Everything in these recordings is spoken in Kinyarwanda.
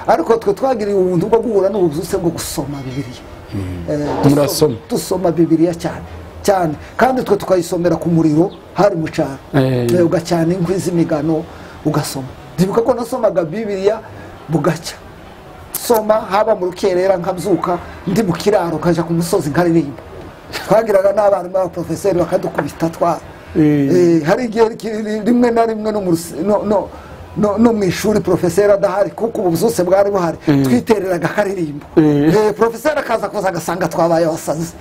ariko twe twagiriye ubuntu bwo guhura n'ubuzuse bwo gusoma bibiriya Murasoma. dusoma bibiriya cyane cyane kandi twe tukayisomera ku muriro hari mu cyaro Eh. Eh, ugacana inkwi z'imigano ugasoma ndibuka ko nasomaga bibiriya bugacya soma haba mu rukerera nkabyuka ndi mu kiraro nkajya ku musozi nkaririmba twagiraga n'abarimu b'abaporofeseri bakadukubita twa Eh. Eh, hari igihe ki- rimwe na rimwe no mu rusi- no- no- no- no mu ishuri porofeseri adahari kuko ubu bwose bwari buhari twitereraga akaririmbo Eh. Eh, porofeseri akaza kuza agasanga twabaye abasazi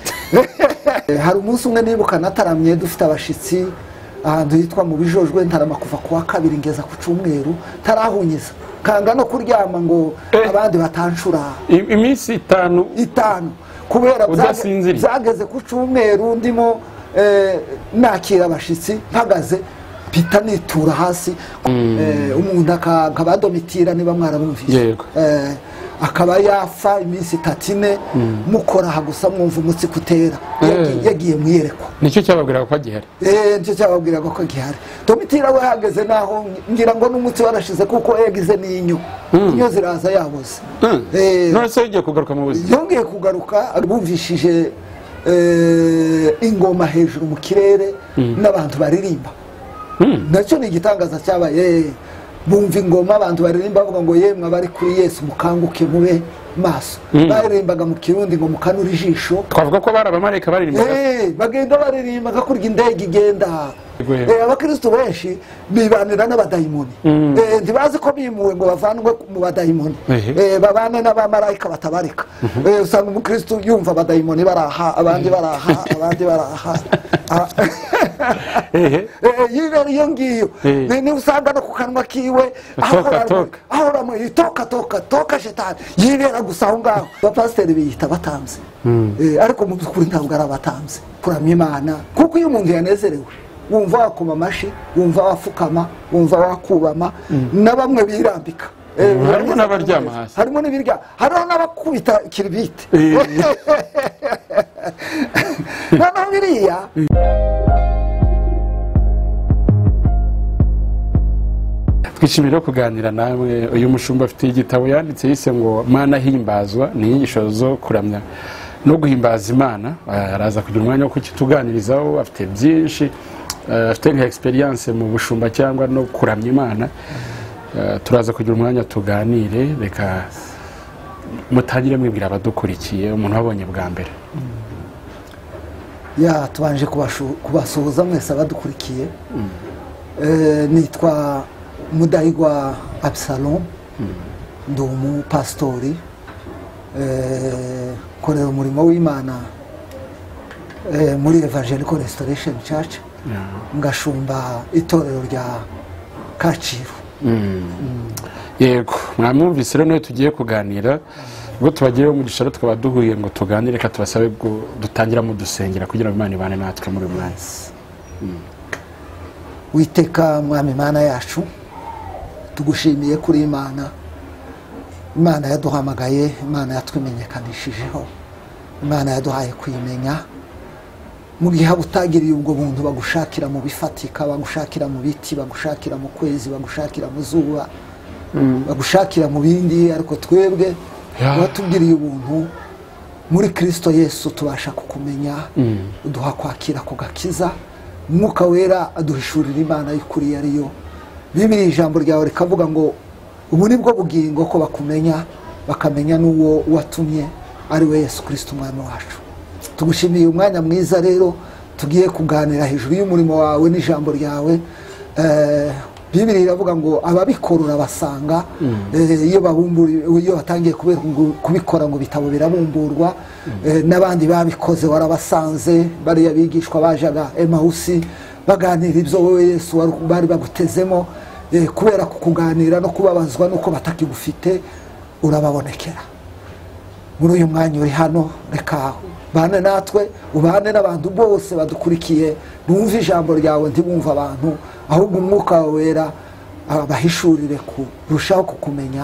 Eh, hari umunsi umwe nibuka nataramye dufite abashyitsi ahantu hitwa mu bijojwe ntarama kuva ku wa kabiri ngeza ku cyumweru ntarahunyiza kanga no kuryama ngo Eh. abandi batancura I- iminsi itanu itanu kubera byaga- Udasinziriye. byageze ku cyumweru ndimo eh, nakira abashyitsi mpagaze mpita nitura hasi Eh, umuntu aka- akaba domitira niba mwarabumvise Yego. Eh, akaba yafa iminsi itatu ine mukoraha gusa mwumva umutsi kutera Yagi- Eh. yagiye mu iyerekwa nicyo cyababwiraga ko agihari Eh, nicyo cyababwiraga ko gihari domitira we hageze naho ngira ngo n'umutsi warashize kuko yagize n'inyo inyo ziraza yabuze Eh, none se yongeye kugaruka mu buzima yongeye kugaruka bumvishije eh, ingoma hejuru mu kirere n'abantu baririmba nacyo ni igitangaza cyabaye bumva ingoma abantu baririmba bavuga ngo yemwe abari kuri yesu mukanguke mube maso baririmbaga mu kirundi ngo mukanure ijisho twavuga ko bari abamarayika baririmbaga Eh, bagenda baririmba hakurya indege igenda Yego, yego. Eh, abakristu benshi bibanira n'abadayimoni Eh, ntibazi ko bimuwe ngo bavanwe mu badayimoni Ehe. Eh, babane n'abamarayika batabarika Eh, usanga umukristu yumva abadayimoni baraha abandi baraha abandi baraha Ah, ehe eh, yibera iyo ngiyo Eh. Ni- ni usanga no ku kanwa kiwe Toka, toka. ahora muri toka toka toka shetani yibera gusa aho ngaho abapasiteri biyita abatambyi Eh, ariko mu by'ukuri ntabwo ari abatambyi kuramya imana kuko iyo umuntu yanezerewe wumva wakoma amashyi wumva wapfukama wumva wakubama na bamwe birambika Eh, Harimo urangiza n'abaryama ukamubaza. hasi. harimo n'ibirya hariho n'abakubita kiribite Eh. noneho biriya twishimiye no kuganira namwe uyu mushumba afite igitabo yanditse yise ngo mana himbazwa ni inyigisho zo kuramya no guhimbaza imana Ah, araza kugira umwanya wo kukituganirizaho afite byinshi Ah, afite nka egisperiyanse mu bushumba cyangwa no kuramya imana Ah, turaza kugira umwanya tuganire reka mutangire mwibwira abadukurikiye umuntu wabonye bwa mbere ya tubanje kubashu- kubasuhuza mwese abadukurikiye Eh, nitwa mudahigwa absalom ndi umupasitori Eh, nkorera umurimo w'imana eh, muri evangelical restoration church ngashumba itorero rya kacyiru yego mwamwumvise rero niyo tugiye kuganira ubwo tubagiyeho umugisha rero tukaba duhuye ngo tuganire reka tubasabe ngo dutangira mudusengera kugira ngo imana ibane natwe muri uyu mwanya witeka mwami imana yacu tugushimiye kuri imana imana yaduhamagaye imana yatwimenyekanishijeho imana yaduhaye kuyimenya mu gihe waba utagiriye ubwo buntu bagushakira mu bifatika bagushakira mu biti bagushakira mu kwezi bagushakira mu zuba bagushakira mu bindi ariko twebwe Ya. watugiriye ubuntu muri kirisito yesu tubasha kukumenya uduha kwakira ku gakiza umwuka wera aduhishurira imana y'ukuri iyo ari yo bibiri ijambo ryawe rikavuga ngo ubu ni bwo bugingo ko bakumenya bakamenya n'uwo watumye ari we yesu kirisito umwami wacu tugushimiye umwanya mwiza rero tugiye kuganira hejuru y'umurimo wawe n'ijambo ryawe Eh, bibiri iravuga ngo ababikora urabasanga eh, iyo babumburiye iyo batangiye kubera- ngo- kubikora ngo ibitabo birabumburwa eh, n'abandi babikoze warabasanze bariya bigishwa bajaga emawusi baganira ibyo wowe yesu wari- bari bagutezemo eh, kubera kukuganira no kubabazwa n'uko batakigufite urababonekera muri uyu mwanya uri hano reka bane natwe ubane n'abantu bose badukurikiye bumve ijambo ryawe ntibumve abantu ahubwo umwuka wawe wera abahishurire kurushaho kukumenya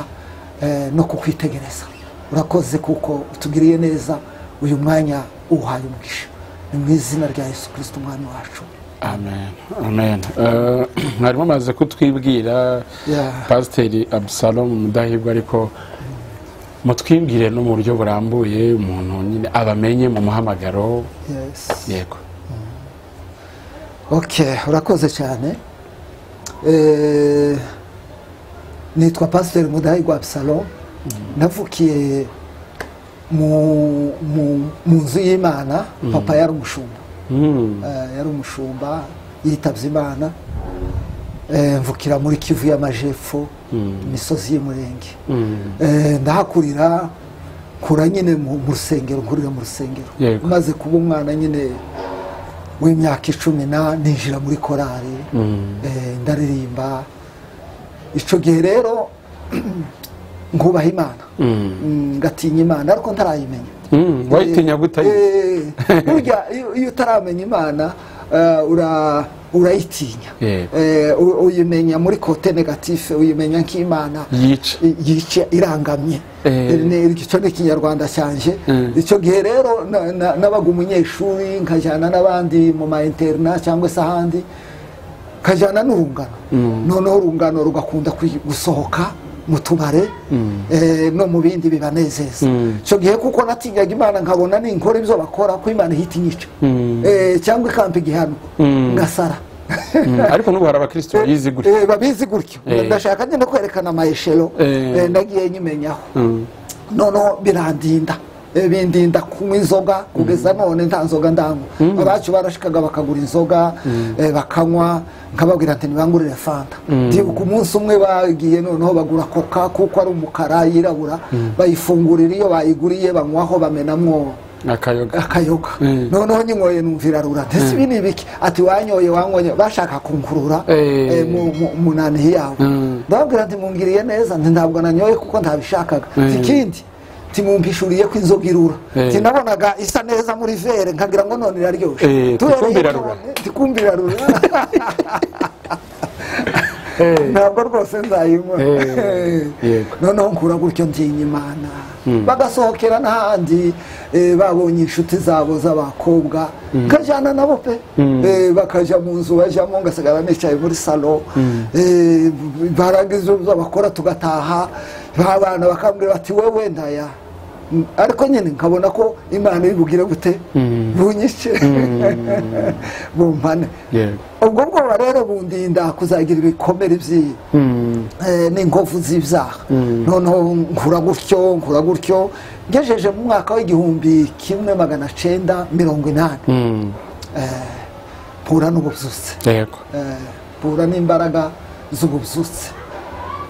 eh, no kukwitegereza urakoze kuko utugiriye neza uyu mwanya uwuhaye umugisha ni mu izina rya yesu kirisito umwami wacu amen amen Eh, mwari mumaze kutwibwira Yeah. pasiteri abusalomu mudahigwa ariko mutwimbwire no mu buryo burambuye umuntu nyine abamenye mu muhamagaro Yes. yego okay urakoze cyane Eh, nitwa pasiteri mudahigwa abusalo navukiye mu mu- mu nzu y'imana papa yari umushumba Mm. Eh, yari umushumba yitabye imana Eh, mvukira muri kivu y'amajepfo imisozi y'umurenge Mm. Eh, ndahakurira nkura nyine mu mu rusengero nkurira mu rusengero Yego. maze kuba umwana nyine w'imyaka icumi na ninjira muri korari Mm. Eh, ndaririmba icyo gihe rero nkubaha imana Mm. Mm, ngatinya imana ariko ntarayimenya Mm. wayitinya gute Eh, burya iyo- iyo utaramenya imana eh, ura- urayitinya Yego. Eh, u- uyimenya muri kote negatife uyimenya nk'imana yica i- yica irangamye Eh. Ni- icyo ni ikinyarwanda cyanje Mm. icyo gihe rero na- na- nabaga umunyeshuri nkajyana n'abandi mu ma interina cyangwa se ahandi nkajyana n'urungano noneho urungano rugakunda kwi- gusohoka mu tubare eh, no mu bindi bibanezeza Mm. icyo gihe kuko natinyaga imana nkabona ninkora ibyo bakora ko imana ihita inyica Mm. Eh, cyangwa ikampa igihano Mm. ngasara Mm. ariko n'ubu hari abakristo bayizi gutya Eh, babizi gutyo Eh. ndashaka nyine kwerekana amayeshero Eh. eh, nagiye nyimenyaho Mm. noneho birandinda Eh, bindinda kunywa inzoga kugeza none nta nzoga ndanywa abacu barashikaga bakagura inzoga eh, bakanywa nkababwira ati ntibangurire fanta ndibuka umunsi umwe bagiye noneho bagura koka kuko ari umukara yirabura bayifungurira iyo bayiguriye banywaho bamenamwo akayoga akayoga Mm. noneho nyinyoye numva irarura ndetse ibi ni ibiki ati wanyoye wanyoye bashaka kunkurura Eh. eh, mu- mu- mu nanihi yawe Mm. ndababwira nti mungiriye neza nti ntabwo nanyoye kuko ntabishakaga Mm. ikindi ntimumpishuriye ko inzoga irura Eh. nti nabonaga isa neza muri vere nkagira ngo none Eh, iraryoshe tikumva irarura. tikumvira rura Eh. ntabwo rwose nzayinywa Eh, yego. noneho nkura gutyo ndinya imana bagasohokera n'ahandi eh, babonye inshuti zabo z'abakobwa nkajyana nabo pe Eh, bakajya mu nzu bajyamo ngasigara nicaye muri salo Eh, barangiza ibyo bakora tugataha abana bakambwira bati wowe ndaya Mm, ariko nyine nkabona ko imana iri bugire gute bunyice bumpane yego ubwo bwoba rero bundinda kuzagira ibikomere by'iyi Mm. eh, n'inkovu z'ibyaha noneho nkura gutyo nkura gutyo ngejeje mu mwaka w'igihumbi kimwe magana cyenda mirongo inani Mm. Eh, mpura n'ububyutse yego Eh, mpura n'imbaraga z'ububyutse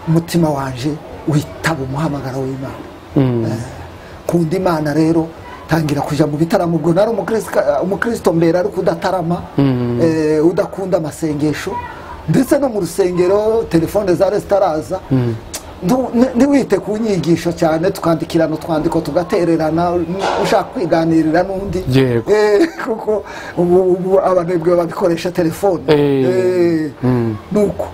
umutima wanje witaba umuhamagaro w'imana Mm. nkunda imana rero tangira kujya mu bitaramo ubwo nari umukristo- umukristo mbere ariko udatarama eh, udakunda amasengesho ndetse no mu rusengero telefone za zitaraza Ndu- ni- ntiwite ku nyigisho cyane tukandikirana utwandiko tugatererana n- ushaka kwiganirira n'undi Yego. Eh, kuko ubu ubu abanebwe babikoresha telefone Eh. Eh, nuko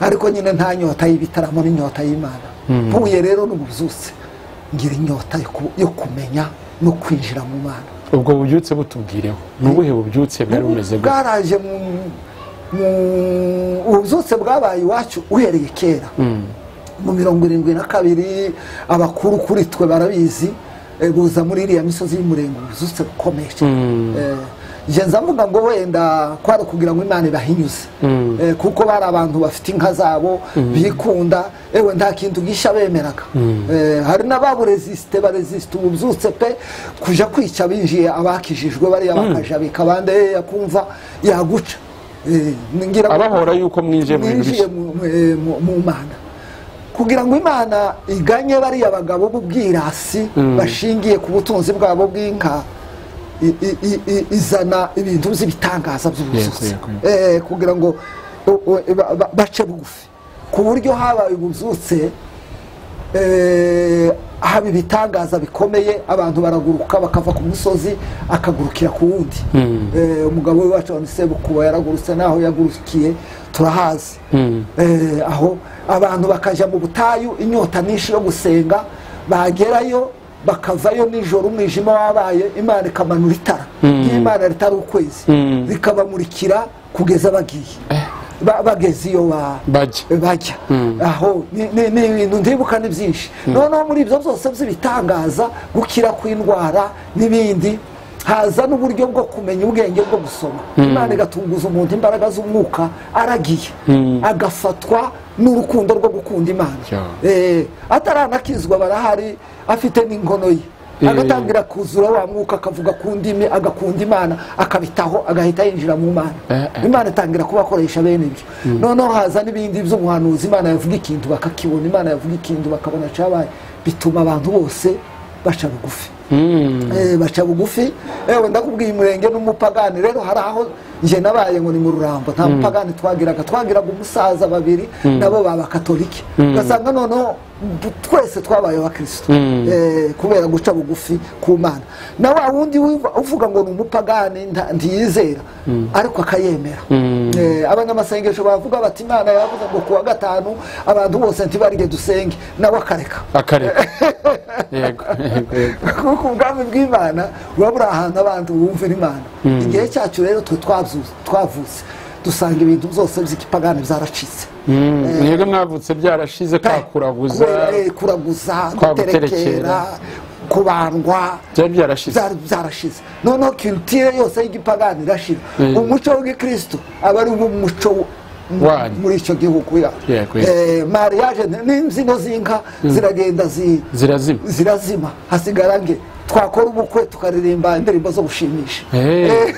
ariko nyine nta nyota y'ibitaramo n'inyota y'imana mpuye rero n'ububyutse ngira inyota yo ku- yo kumenya no kwinjira mu mana ubwo bubyutse butubwireho ni ubuhe bubyutse bwari bumeze gutya bwaraje mu mu- ububyutse bwabaye iwacu uhereye kera mu mirongo irindwi na kabiri abakuru kuri twe barabizi eh, buza muri iriya misozi y'umurenge ububyutse bukomeye Mm. Eh, nje nza mvuga ngo wenda kwari ukugira ngo imana ibahinyuze Mm. Eh, kuko bari abantu bafite inka zabo bikunda ewe nta kintu gisha bemeraga Eh, hari n'ababuresisite baresisite ububyutse pe kuja kwica binjiye abakijijwe bariya bakaja bikabande yakumva yaguca Eh, ngira ngo- abahora yuko mwinjiye mu bintu mwinjiye bishya mu- mu- eh, mu- mu mana kugira ngo imana iganye bariya bagabo b'ubwirasi bashingiye ku butunzi bwabo bw'inka i- i- i- i- izana ibintu by'ibitangaza by'ubuzuzi Yego, Eh, kugira ngo u- u- ba- ba- bace bugufi ku buryo habaye ububyutse eh, haba ibitangaza bikomeye abantu baraguruka bakava ku musozi akagurukira ku wundi Eh, umugabo we wacu wa sebukuba yaragurutse n'aho yagurukiye turahazi Eh, aho abantu bakajya mu butayu inyota nyinshi yo gusenga bagerayo bakavayo nijoro umwijima wabaye imana ikamanura itara ry'imana ritari ukwezi Mm. rikabamurikira kugeza bagiye ba- bageze iyo ba- Bajya. bajya aho ni- ni ni ibintu ndibuka ni byinshi noneho muri ibyo byose by'ibitangaza gukira kw'indwara n'ibindi haza n'uburyo bwo kumenya ubwenge bwo gusoma imana igatunguza umuntu imbaraga z'umwuka aragiye agafatwa n'urukundo rwo gukunda imana Ya. Eh, ataranakizwa barahari afite n'inkono ye Eh. agatangira kuzura wa mwuka akavuga ku ndimi agakunda imana akabitaho agahita yinjira mu mana Eh, eh. imana itangira kubakoresha bene ibyo noneho haza n'ibindi by'umuhanuzi imana yavuga ikintu bakakibona imana yavuga ikintu bakabona cyabaye bituma abantu bose baca bugufi Eh, baca bugufi ewe ndakubwiye umurenge n'umupagani rero hari aho njye nabaye ngo ni mu rurambo nta mupagani twagiraga twagiraga umusaza babiri nabo baba katolike ugasanga noneho twese twabaye abakirisito Eh, kubera guca bugufi ku mana na wa wundi wiva- uvuga ngo ni umupagani nta- ntiyizera ariko akayemera Eh, abanyamasengesho bavuga bati imana yavuze ngo ku wa gatanu abantu bose ntibarige dusenge nawe akareka akareka yego yego yego kuko ubwami bw'imana buba buri ahantu abantu bumvira imana igihe cyacu rero twe twazu- twavutse dusanga ibintu byose by'ikipagani byaracitse Mm, mwebwe mwavutse byarashize kwakuraguza Kubera, eh, kuraguza kwaguterekera, guterekera kubandwa byari byarashize byari byarashize noneho kirutire yose y'igipagani irashira Mm. umuco w'igikristo aba ari wo muco mu- Wanyu. muri icyo gihugu ya Yego, yego. Eh, mariage ni- n'imbyino z'inka ziragenda zi zirazima zirazima hasigara nge twakora ubukwe tukaririmba indirimbo zo gushimisha Eh.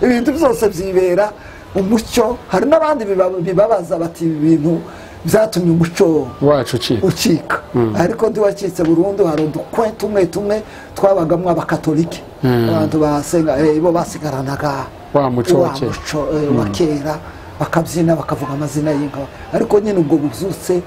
ibintu byose byibera umucyo hari n'abandi biba- bibabaza bati ibi bintu byatumye umuco wacu ucika ucika ariko ntiwacitse burundu hari udukwe tumwe tumwe twabagamo abakatolike abantu basenga eh, bo basigaranaga Wa muco wa wa kera. muco, eh, wa kera bakabyina bakavuga amazina y'inka ariko nyine ubwo buzutse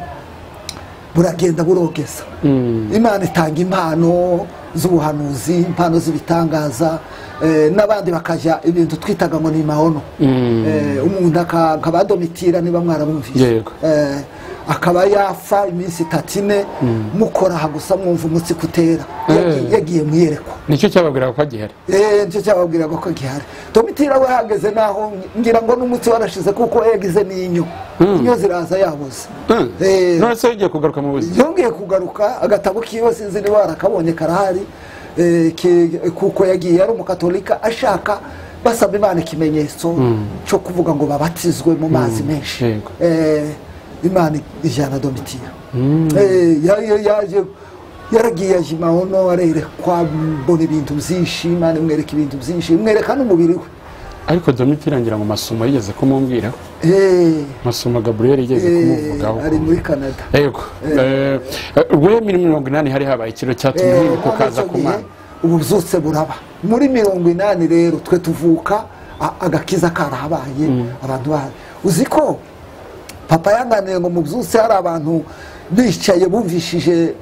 buragenda burogeza imana itanga impano z'ubuhanuzi impano z'ibitangaza eh, n'abandi bakajya ibintu twitaga ngo ni maono Eh, umuntu aka- akabadomitira niba mwarabumvise Yego. Eh, akaba yafa iminsi itatu ine mukoraha gusa mwumva umutsi kutera Yagiye- Eh. yagiye mu iyerekwa nicyo cyababwiraga ko gihari Eh, nicyo cyababwiraga ko gihari domitira we hageze naho ngira ngo n'umutsi warashize kuko yagize n'inyo inyo ziraza yabuze Eh, none se ugiye kugaruka mu buzima yongeye kugaruka agatabo kiwe sinzi niba warakabonye karahari eh, ki- kuko yagiye ari umukatolika ashaka basaba imana ikimenyetso cyo kuvuga ngo babatizwe mu mazi menshi yego. Eh, imana ijyana domitiya Eh, ya- ya- yaje yaragiye aje imahono arerekwa mbona ibintu byinshi imana imwereka ibintu byinshi imwereka n'umubiri we ariko domiti irangira mu masomo yigeze kumumbwiraho Eh, amasomo gaburiyeli yigeze eh, kumuvugaho ari muri canada yego Eh, we muri mirongo inani hari habaye ikiro cyatumye Eh, yibuka ukaza icyo ku gihe mana ububyutse buraba muri mirongo inani rero twe tuvuka a- agakiza karahabaye abantu bahari uzi ko papa yanganiye ngo mubyutse hari abantu bicaye bumvishije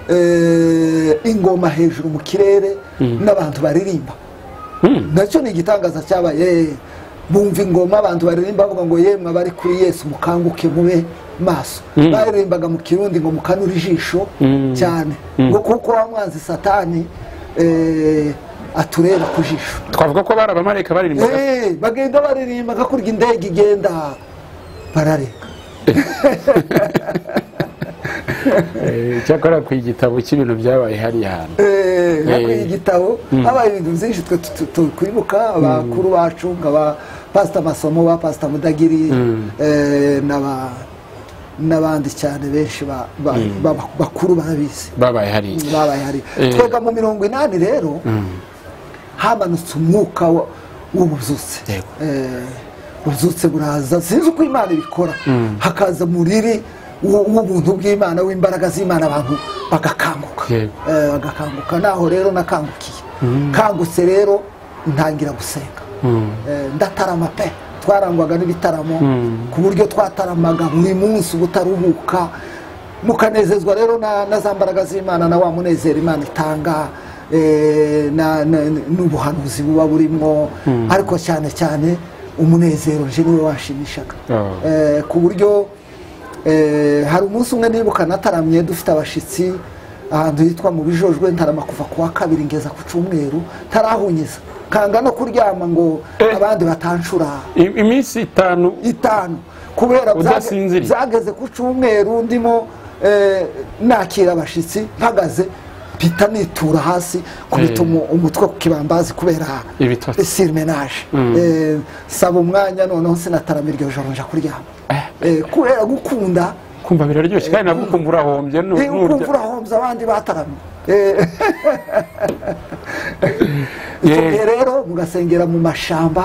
eh, ingoma hejuru mu kirere n'abantu baririmba nacyo ni igitangaza cyabaye eh, bumva ingoma abantu baririmba bavuga ngo yemwe abari kuri yesu mukanguke mube maso baririmbaga mu kirundi ngo mukanure ijisho cyane ngo kuko wa mwanzi satani eh, atureba ku jisho twavuga ko bari abamarayika baririmbaga Eh, bagenda baririmba gakurya indege igenda barareka Eh, cyakora ku igitabo cy'ibintu byabaye hariya hantu Eh, Eh. hakwiye igitabo habaye ibintu byinshi twe tu- tu- tu- twibuka abakuru bacu nka ba pasita masomo ba pasita mudagiri eh, n'aba- n'abandi cyane benshi ba- ba- ba- bakuru barabizi babaye hariya babaye hari Eh. twega mu mirongo inani rero hamanutse umwuka wa- w'ububyutse Yego. Eh, ububyutse buraza sinzi uko imana ibikora hakaza umuriri w'u- w'ubuntu bw'imana w'imbaraga z'imana abantu bagakanguka Yego. Eh, bagakanguka naho rero nakangukiye kangutse rero ntangira gusenga Eh, ndatarama pe twarangwaga n'ibitaramo ku buryo twataramaga buri munsi ubutaruhuka mukanezezwa rero na, na za mbaraga z'imana na wa munezero imana itanga eh, na- na- n'ubuhanuzi buba burimo ariko cyane cyane umunezero nje niwe wanshimishaga Oh. Eh, ku buryo eh, hari umunsi umwe nibuka nataramye dufite abashyitsi ahantu hitwa mu bijojwe ntarama kuva ku wa kabiri ngeza ku cyumweru ntarahunyiza kanga no kuryama ngo Eh. abandi batancura I- iminsi itanu itanu kubera byage- Udasinziriye. byageze ku cyumweru ndimo eh, nakira abashyitsi mpagaze mpita nitura hasi Eh. kubita umu- umutwe ku kibambazi kubera Ibitotsi. sirimenaje Eh, saba umwanya noneho sinataramira iryo joro nja kuryama Eh, kubera gukunda kumva biraryoshye kandi nabwo ukumva urahombye nu- Eh, ukumva nurya urahombye abandi bataramye Eh, icyo gihe Eh, rero mugasengera mu mashamba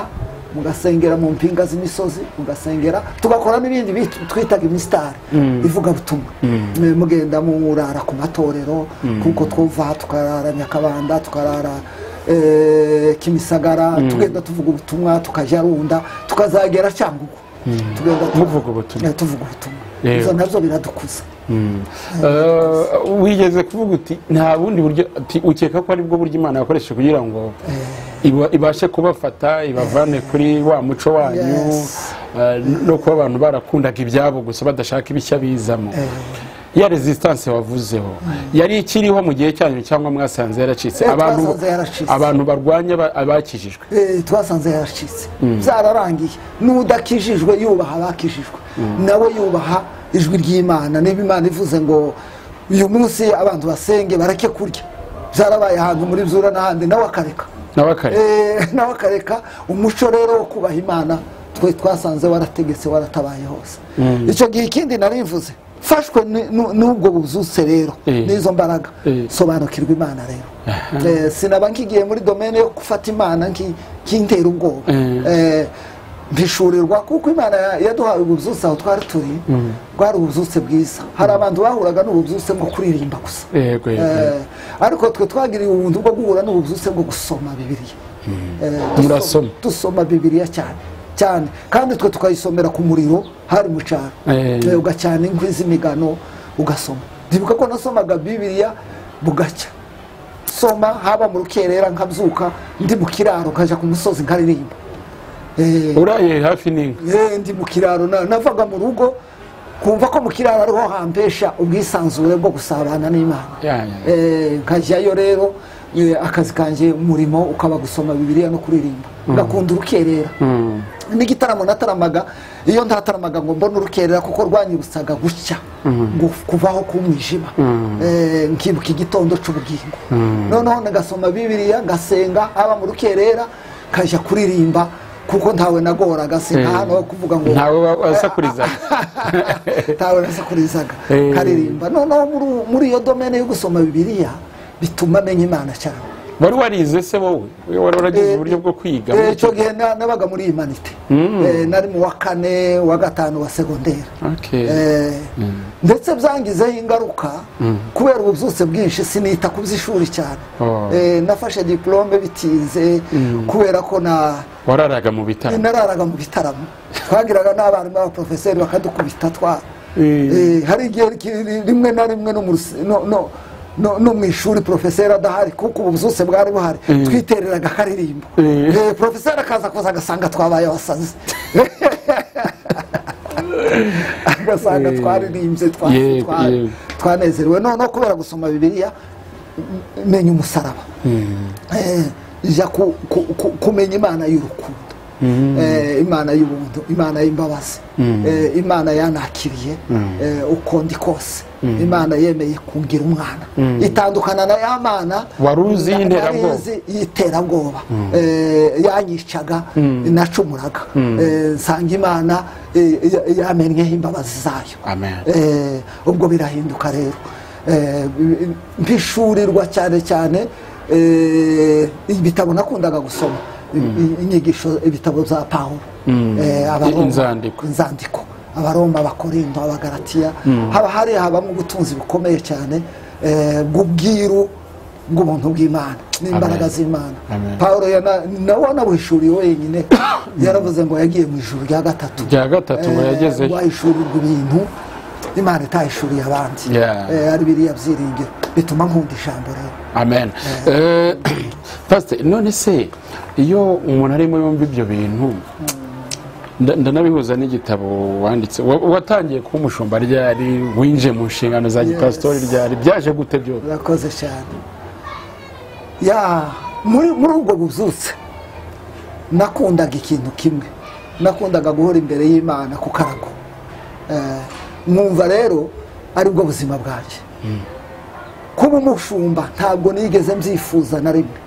mugasengera mu mpinga z'imisozi mugasengera tugakora n'ibindi bit- twitaga imisitari ivugabutumwa Eh, mugenda murara ku matorero kuko twuva tukarara nyakabanda tukarara eh, kimisagara tugenda tuvuga ubutumwa tukajya runda tukazagera cyangugu tugenda tu- muvuga ubutumwa. Eh, tuvuga ubutumwa Yego. ibyo nabyo biradukuza Eh, wigeze kuvuga uti nta bundi buryo ati ukeka ko aribwo buryo imana yakoresheje kugira ngo iba- ibashe kubafata ibavane kuri wa muco wanyu Yes. eh, no kuba abantu barakundaga ibyabo gusa badashaka ibishya bizamo ya resistance wavuzeho yari ikiriho mu gihe cyanyu cyangwa mwasanze yaracitse Eh, abantu twasanze yaracitse. abantu barwanya aba- abakijijwe Eh, twasanze yaracitse byararangiye n'udakijijwe yubaha abakijijwe nawe yubaha ijwi ry'imana niba imana ivuze ngo uyu munsi abantu basenge bareke kurya byarabaye ahantu muri zura n'ahandi nawe akareka nawe kare Eh, nawe akareka umuco rero wo kubaha imana twe twasanze warategetse waratabaye hose icyo gihe ikindi narimvuze mfashwe ni- nu- n'ubwo buzutse rero Eh. n'izo mbaraga Eh. sobanukirwa imana rero Eh, sinaba nkigiye muri domene yo gufata imana nki- nkintera ubwoba Eh. Eh, mpishurirwa kuko imana ya- yaduhaye ububyutse aho twari turi bwari ububyutse bwiza hari abantu bahuraga n'ububyutse bwo kuririmba gusa yego yego Eh, ariko twe twagiriye ubuntu bwo guhura n'ububyutse bwo gusoma bibiliya Eh, dusoma- Murasoma. dusoma bibiliya cyane cyane kandi twe tukayisomera ku muriro hari mu cyaro Eh. Eh, ugacana inkwi z'imigano ugasoma ndibuka ko nasomaga bibiliya bugacya soma haba mu rukerera nkabyuka ndi mu kiraro nkajya ku musozi nkaririmba Eh, uraye hafi n'inka Eh, ndi mu kiraro na- navaga mu rugo kumva ko mu kiraro ariho hampesha ubwisanzure bwo gusabana n'imana Ya, ya, ya. Eh, nkajyayo rero eh, akazi kanjye umurimo ukaba gusoma bibiliya no kuririmba ngakunda urukerera Mm. n'igitaramo nataramaga iyo ntataramaga ngo mbone urukerera kuko rwanyibutsaga gucya gu- kuvaho k'umwijima Eh, nkibuka igitondo cy'ubugingo noneho nagasoma bibiriya ngasenga haba mu rukerera kajya kuririmba kuko ntawe nagoraga sinkahano wo kuvuga ngo ntawe wa- wasakurizaga ntawe nasakurizaga Eh. nkaririmba noneho muri- muri iyo domene yo gusoma bibiliya bituma menya imana cyane wari warize se wowe wari waragize Eh, uburyo bwo kwiga Eh, icyo gihe na- nabaga muri imanite Eh, nari mu wa kane wa gatanu wa segonderi Okay. Eh, ndetse byangizeho ingaruka kubera ububyutse bwinshi sinita ku by'ishuri cyane Oh. Eh, nafashe diporome bitinze kubera ko na wararaga mu bitaro nararaga mu bitaramo twagiraga n'abarimu b'abaporofeseri bakadukubita twa Eh. Eh, hari igihe ki- rimwe na rimwe no mu rusi- no- no- no- no mu ishuri porofeseri adahari kuko ububyutse bwari buhari twitereraga akaririmbo Eh. Eh, porofeseri akaza kuza agasanga twabaye abasazi agasanga Eh. twaririmbye twa- Yego, twa- yego. twanezerewe noneho kubera gusoma bibiliya m- menya umusaraba Eh, jya ku- ku- ku- kumenya imana y'urukundo Eh, imana y'ubuntu imana y'imbabazi Eh, imana yanakiriye eh, uko ndi kose imana yemeye kungira umwana itandukana na ya mana Wari uzi y'iterabwoba. Nari izi y'iterabwoba Eh, yanyicaga nacumuraga Eh, nsanga imana eh, ya- yamennyeho imbabazi zayo Amen. Eh, ubwo birahinduka rero Eh, mpishurirwa cyane cyane eh, ibitabo nakundaga gusoma I- inyigisho ibitabo za pawulo Eh, Abaroma- Inzandiko. inzandiko abaroma abakorinto abagaratiya haba hari habamo ubutunzi bukomeye cyane eh, bw'ubwiru bw'ubuntu bw'imana n'imbaraga Amen. z'imana Amen. pawulo yana- nawe wanabuhishuriye wenyine yaravuze ngo yagiye mu ijuru rya gatatu rya gatatu ngo yagezeyo wahishurirwa ibintu imana itahishuriye abandi Yeah. Eh, ari biriya byiringiro bituma nkunda ijambo rero amen Eh, pastor none se iyo umuntu arimo yumva ibyo bintu nda- ndanabihuza n'igitabo wanditse wa- watangiye kuba umushumba ryari winjiye mu nshingano za gipasitori ryari byaje gute byose urakoze cyane ya muri muri ubwo buzutse nakundaga ikintu kimwe nakundaga guhora imbere y'imana ku karago mwumva rero aribwo buzima bwanjye kuba umushumba ntabwo nigeze mbyifuza na rimwe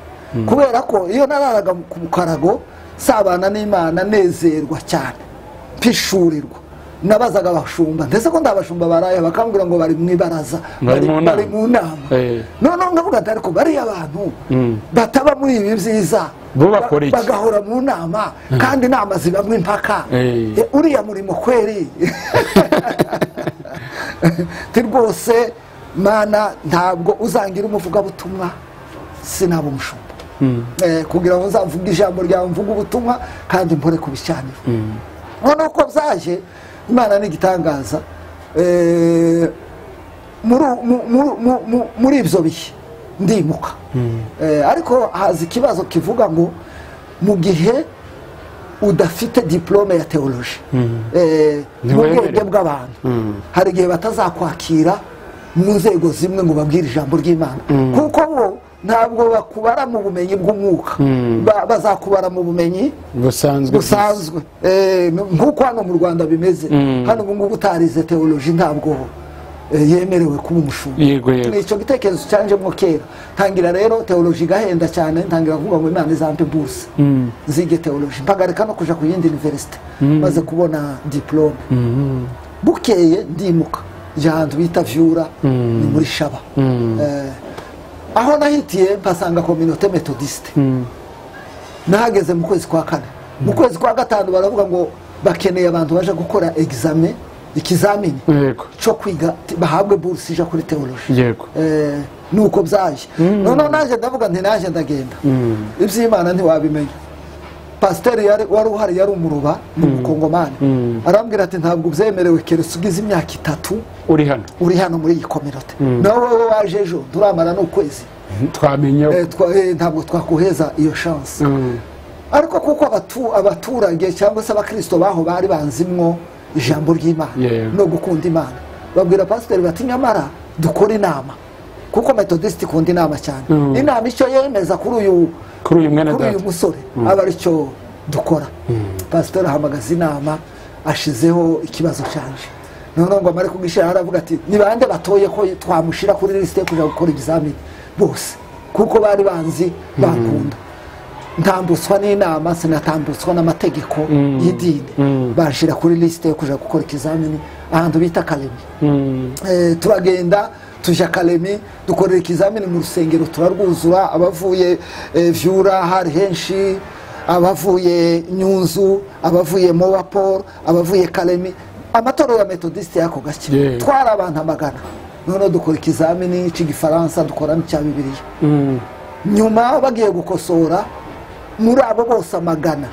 kubera ko iyo nararaga ku mukarago sabana n'imana nezerwa cyane mpishurirwa nabazaga abashumba ndetse ko ndabashumba baraye bakambwira ngo bari mu ibaraza Bari mu bari nama. mu nama Eh. noneho ngavuga ati ariko bariya abantu bataba muri ibi byiza Bo bakora iki? bagahora mu nama kandi inama zibamwe impaka Eh. Eh, uriya murimo kweri nti rwose mana ntabwo uzangira umuvugabutumwa sinaba umushumba Eh, kugira ngo nzamvuge ijambo ryawe mvuge ubutumwa kandi mbore kubishyanira noneho uko byaje imana ni igitangaza Eh, muri u- mu- mu- mu- mu- muri ibyo bihe ndimuka Eh, ariko haza ikibazo kivuga ngo mu gihe udafite diplome ya teoloji Eh, mu Ntiwemerewe. bwenge bw'abantu hari igihe batazakwakira mu nzego zimwe ngo babwire ijambo ry'imana kuko bo ntabwo bakubara mu bumenyi bw'umwuka Ba- bazakubara mu bumenyi busanzwe busanzwe Eh, nk'uko hano mu rwanda bimeze hano ubu ngubu utarize teoloji ntabwo eh, yemerewe kuba umushumba yego yego ni icyo gitekerezo cyanjemo kera tangira rero teoloji igahenda cyane ntangira kuvuga ngo imana izampe buruse zige teoloji mpagarika no kuja ku yindi universite maze kubona diplome bukeye ndimuka njya ahantu bita vyura ni muri shaba Eh, aho nahitiye mpasanga kominote metodiste nahageze mu kwezi kwa kane mu kwezi kwa gatanu baravuga ngo bakeneye abantu baje gukora egizame ikizamini yego cyo kwiga ti- bahabwe buruse ija kuri teoloji yego Eh, nuko byaje noneho naje ndavuga nti naje ndagenda iby'imana ntiwabimenya pasiteri yari- wari uhari yari umuruba ni umukongomani arambwira ati ntabwo ubyemerewe keretse ugize imyaka itatu uri hano uri hano muri iyi kominote nawe wowe waje ejo turamara n'ukwezi twamenya Eh, twa- eh, ntabwo twakoheza iyo shansi Mm. ariko kuko abatu- abaturage cyangwa se abakirisito baho bari banzimwo ijambo ry'imana Yeah. no gukunda imana babwira pasiteri bati nyamara dukore inama kuko metodisiti ikunda inama cyane Mm. inama icyo yemeza kuri uyu kuri uyu mwene kuri uyu data musore aba ari cyo dukora pasiteri ahamagaza inama ashizeho ikibazo cyanje noneho ngo amare kugishyira aravuga ati ni bande batoye ko twamushyira kuri lisite yo kujya gukora ibizamini bose kuko bari banzi bakunda ntambutswa n'inama sinatambuswa n'amategeko y'idini bashyira kuri lisite yo kujya gukora ikizamini ahantu bita karemi Mm. Eh, turagenda tujya akaremi dukorera ikizamini mu rusengero turarwuzura abavuye eh, vyura hari henshi abavuye nyunzu abavuye mowapol abavuye karemi amatorero ya metodisite y'ako gake Yeah. twari abantu amagana noneho dukora ikizamini cy'igifaransa dukora n'icya bibiliya Mm. nyuma bagiye gukosora muri abo bose amagana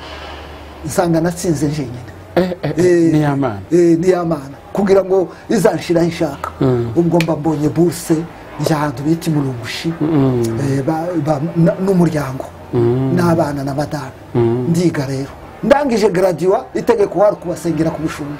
nsanga natsinze njyenyine Eh, eh, eh, Eh, ni amana eh, ni amana kugira ngo izanshiraho ishaka Mm. ubwo mba mbonye buruse njya ahantu bita imurungushi eh, ba- ba- na- n'umuryango n'abana na madame ndiga rero ndangije gradiwa itegeko wari kubasengera ku bushumba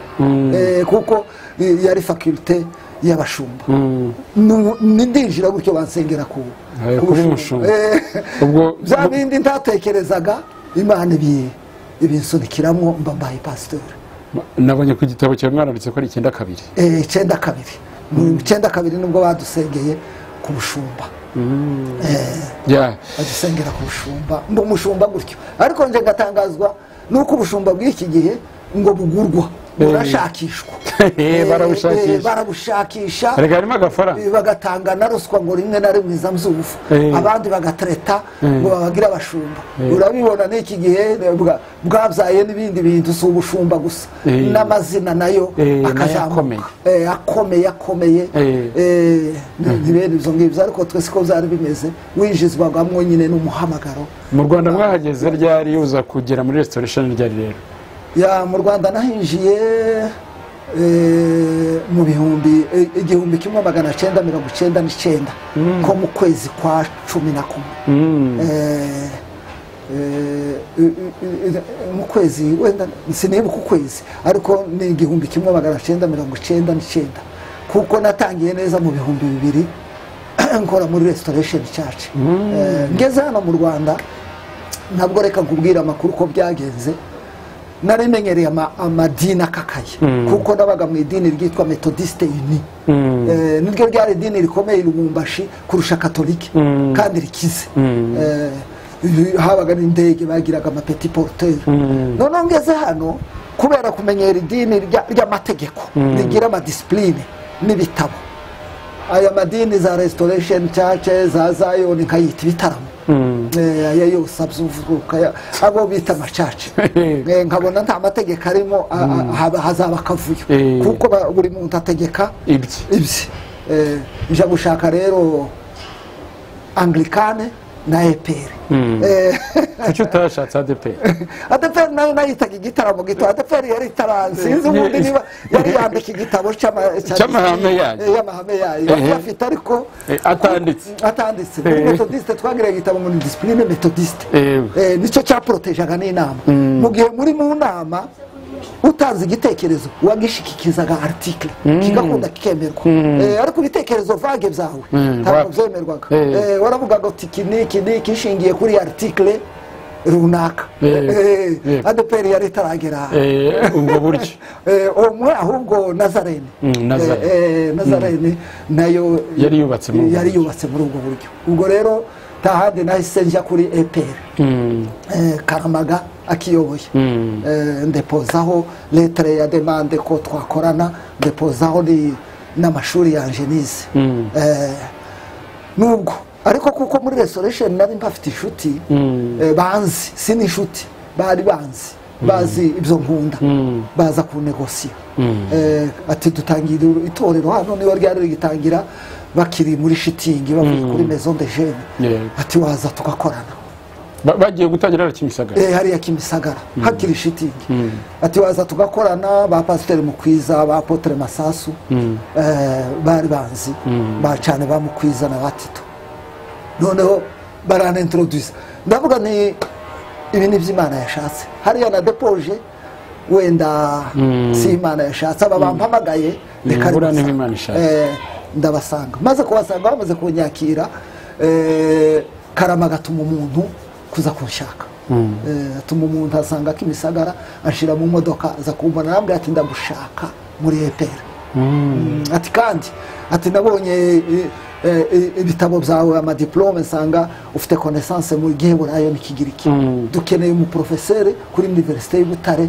Eh, kuko eh, yari fakulte y'abashumba Mm. Nu- ni- ndinjira gutyo bansengera ku Eh, ku kuri bushumba. mushumba. Eh, ubwo bya bindi ntatekerezaga imana ibi- ibinsunikiramo mba mbaye pasitori nabonye ku gitabo cyawe mwaranditse ko ari icyenda kabiri Eh, icyenda kabiri mu icyenda kabiri nibwo badusengeye ku bushumba ya badusengera ku bushumba mba umushumba gutyo ariko nje ngatangazwa nuko ubushumba bw'iki gihe ngo bugurwa burashakishwa Eh, barabushakisha. Eh, barabushakisha reka harimo agafaranga Eh, bagatanga na ruswa ngo rimwe na rimwe iza mzuvu Eh. abandi bagatereta ngo babagire abashumba Eh. urabibona n'iki gihe eh, bwa- bwabyaye n'ibindi bintu si ubushumba gusa Eh. n'amazina nayo Eh, nayo akazamuka akomeye. Eh, akomeye akomeye Eh. Eh, ni- ni bene ibyo ngibyo ariko twese ko byari bimeze winjizwagamo nyine n'umuhamagaro mu rwanda mwahageze ryari uza kugera muri restoration ryari rero ya mu rwanda nahinjiye eh, mu bihumbi eh, igihumbi kimwe magana cyenda mirongo icyenda n'icyenda ko mu kwezi kwa cumi na kumwe Eh, eh, eh, eh, mu kwezi wenda sinibuka ukwezi ariko ni igihumbi kimwe magana cyenda mirongo icyenda n'icyenda kuko natangiye neza mu bihumbi bibiri nkora muri restoration church Eh, ngeze hano mu rwanda ntabwo reka nkubwira amakuru uko byagenze narimenyereye ama- amadini akakaye kuko nabaga mu idini ryitwa metodisite yuni Eh, niryo ryari idini rikomeye i lubumbashi kurusha katolike kandi rikize Eh, uyu- habaga n'indege bagiraga amapeti poruteri noneho ngeze hano kubera kumenyera idini rya- ry'amategeko rigira amadisipurine n'ibitabo aya madini za restoration church za zion nkayita ibitaramo Eh, aya yose abyumvuka aya- abo bita amacaca Eh, nkabona nta mategeko arimo a- a- haba- hazaba akavuyo Eh. kuko ba- buri muntu ategeka ibye ibye Eh, nja gushaka rero anglikane na eperi kuki utashatse adeperi adeperi nayo nayitaga igitaramo gito adeperi yari itara sinzi ubundi niba yari yandika igitabo cy'ama- cya- Cy'amahame yayo. Eh, y'amahame yayo Ehe. bari bafite ariko Eh, atanditse. atanditse Eh. muri metodisite twagira igitabo ngo ni disipurine metodisite Eh. Eh, nicyo cyaporotejaga n'inama mu gihe muri mu nama utanze igitekerezo wagishikikizaga aritikire kigakunda kikemerwa Eh, ariko ibitekerezo vage byawe Mm, ntabwo wa- byemerwaga Eh. Eh, waravuga ngo ti iki ni iki ni iki ishingiye kuri aritikire runaka Eh. Eh, Eh. adeperi yari itaragera aha ubwo buryo Eh, umwe ahubwo nazarene Mm, Nazarene. Eh, eh, nazarene nayo Yari yubatse muri ubwo yari buryo. yubatse muri ubwo buryo ubwo rero ntahandi nahise njya kuri epr Mm, karamaga akiyoboye Eh, ndepozaho letere ya demande ko twakorana ndepozaho ni- n'amashuri yanjye nize Eh, nubwo ariko kuko muri resoresheni nari mbafite inshuti eh, banzi si n'inshuti bari banzi bazi ibyo nkunda baza kunegosiya Eh, ati dutangira itorero hano niba ryari rigitangira bakiri muri shitingi bavuye kuri maison de jeune Yeah. ati waza tugakorana ba- bagiye gutangira arakimisagara Eh, hariya kimisagara hakiri shitingi ati waza tugakorana ba pasiteri mukwiza ba apotere masasu eh, bari banzi bacane ba mukwiza na batito noneho baranintroduyisa ndavuga ni ibi ni by'imana yashatse hariya na depoje wenda si imana yashatse aba bampamagaye reka Nibura ndabasanga. niba Imana ishatse. Eh, ndabasanga maze kubasanga bamaze kunyakira eh, karama agatuma umuntu kuza kunshaka Eh, atuma umuntu asanga akimisagara ashira mu modoka aza kumbona arambwira ati ndagushaka muri eperi Mm, ati kandi ati nabonye eh, eh, eh, ibitabo byawe amadiplome nsanga ufite konesanse mu giheburayo n'ikigiriki dukeneye umuporofeseri kuri univerisite y'ubutare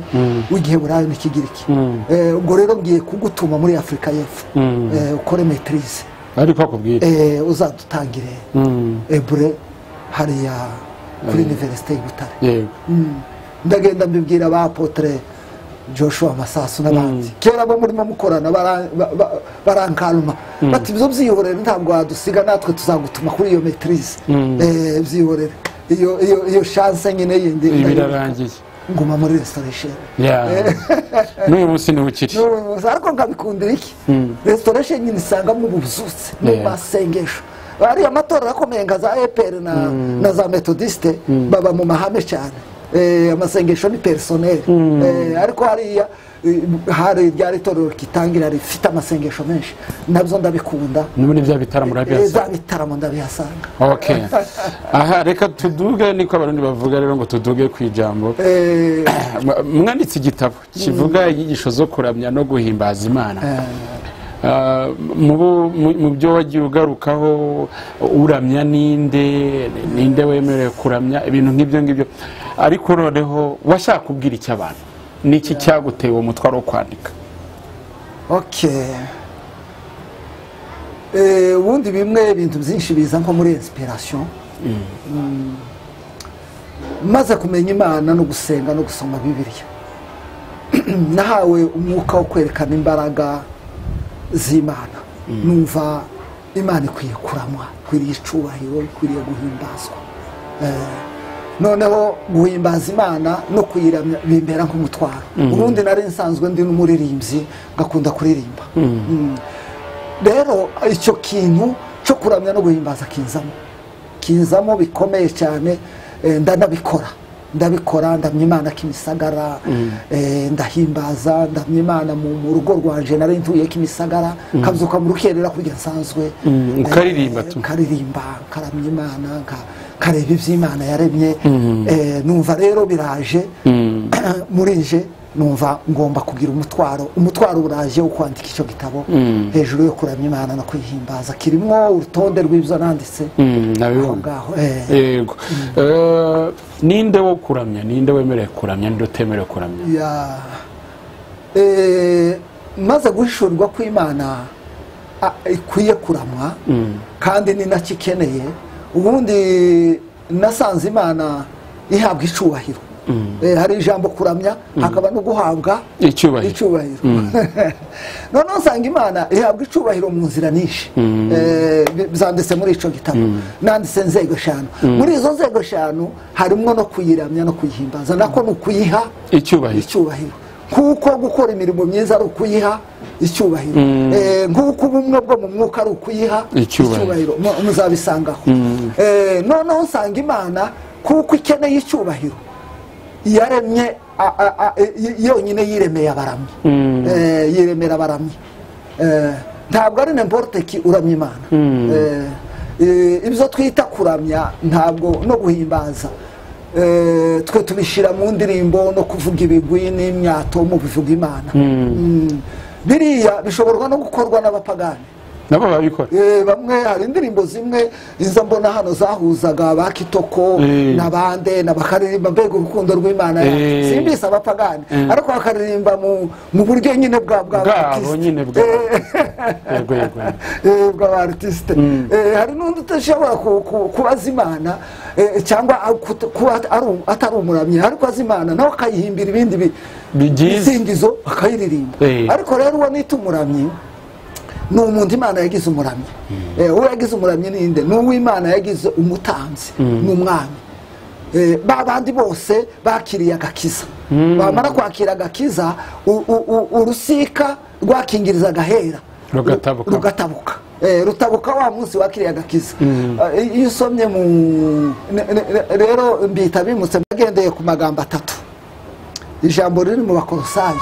w'igiheburayo n'ikigiriki Eh, ubwo rero ngiye kugutuma muri afurika y'epfo Eh, ukore metirize ariko akubwira uzadutangire ebure hariya kuri univerisite y'ubutare yego ndagenda mbibwira ba apotre joshua masasu n'abandi kera bo murimo mukorana bara- ba- ba- barankaruma bati ibyo byihorere ntabwo wadusiga natwe tuzagutuma kuri iyo metirize byihorere iyo iyo iyo shanse nyine yindi ibi birarangiye nguma muri restoration Ya. n'uyu munsi niwe ukiri N'ubuyobozi, ariko nkabikundira iki restoration nyine isangamo ubuzutse mu Yeah. masengesho ariya matorero akomeye nka za epr na, na za metodiste baba mu mahame cyane Eh, amasengesho ni personel Eh, ariko hariya eh, hari ryari itorero rikitangira rifite amasengesho menshi nabyo ndabikunda ni muri bya bitaramo Eh, urabyazanye za bitaramo ndabihasanga okay aha reka tuduge niko abarundi bavuga rero ngo tuduge ku ijambo Eh, mwanditse igitabo kivuga inyigisho zo kuramya no guhimbaza imana Ah, mu bo- mu- mu byo wagiye ugarukaho uramya ninde ninde wemerewe kuramya ibintu nk'ibyo ngibyo ariko noneho washaka kubwira icyo abantu niki cyaguteye uwo mutwaro wo kwandika okay Eh, ubundi bimwe ibintu byinshi biza nko muri inspiration Mm. maze kumenya imana no gusenga no gusoma bibiliya nahawe umwuka wo kwerekana imbaraga z'imana numva imana ikwiye kuramwa ikwiriye icyubahiro ikwiriye guhimbazwa Eh, noneho guhimbaza imana no kuyiramya bimbera nk'umutwaro ubundi nari nsanzwe ndi n'umuririmbyi ngakunda kuririmba Mm. rero icyo kintu cyo kuramya no guhimbaza kinzamo kinzamo bikomeye cyane eh, ndanabikora ndabikora ndamya imana kimisagara eh, ndahimbaza ndamya imana mu mu rugo rwanje nari ntuye kimisagara nkabyuka mu rukerera kurya nsanzwe Mm, Eh, ukaririmba tu. nkaririmba nkaramya imana nka- nkareba iby'imana yaremye Eh, numva rero biraje murenje numva ngomba kugira umutwaro umutwaro uraje wo kwandika icyo gitabo hejuru yo kuramya imana no kwihimbaza kirimo urutonde rw'ibyo nanditse Mm, aho nabibona ngaho eh. yego Eh, ninde wo kuramya ninde wemerewe kuramya ninde utemerewe kuramya Ya. Eh, maze guhishurwa kw'imana a- ikwiye kuramwa kandi ni nacyo ikeneye ubundi nasanze imana ihabwa icubahiro Eh, hari ijambo kuramya hakaba no guhabwa icyubahiro icyubahiro noneho usanga imana ihabwa icubahiro mu nzira nyinshi Eh, bi- byanditse muri icyo gitabo nanditse inzego eshanu muri izo nzego eshanu harimo no kuyiramya no kuyihimbaza nako ni ukuyiha icyubahiro icyubahiro kuko gukora imirimo myiza ari ukuyiha icyubahiro Eh, nk'uko ubumwe bwo mu mwuka ari ukuyiha Icyubahiro. mu- muzabisangaho Eh, noneho usanga imana kuko ikeneye icyubahiro yaremye a- a- a- y- yonyine yiremeye abaramyi Eh, yiremera abaramyi Eh, ntabwo ari nemporoteki uramya imana Eh, eh, ibyo twita kuramya ntabwo no guhimbaza Eh, twe tubishyira mu ndirimbo no kuvuga ibigwi n'imyato mu bivuga imana Mm. biriya bishoborwa no gukorwa n'abapagani nabo babikora Eh, bamwe hari indirimbo zimwe izo mbona hano zahuzaga abakitoko Eh. n'abande n'abakaririmba mbega urukundo rw'imana Eh. yacu simbise abapagani ariko bakaririmba mu- mu buryo nyine bwa bwa bwabo abakristo. nyine bwabo yego yego yego. Eh, bw'abaritiste Eh, hari n'undi udashobora ku- ku- kubaza imana eh, cyangwa a- kut- kuba at- ari um- atari umuramyi ariko azi imana nawe akayihimbira ibindi bi- Bigize. bisingizo akayiririmba Eh. ariko rero uwo nita umuramyi ni umuntu imana yagize umuramyi Eh, uwo yagize umuramyi ninde ni uwo imana yagize umutambyi ni umwami Eh, ba bandi bose bakiriye agakiza bamara kwakira agakiza u- u- u- urusika rwakingiriza agahera Rugatabuka. Ruga- rutabuka Eh, rutabuka wa munsi wakiriye agakiza Eh, iyo usomye mu ne- ne- ne- rero mbita bimutse bagendeye ku magambo atatu ijambo riri mu bakorosayi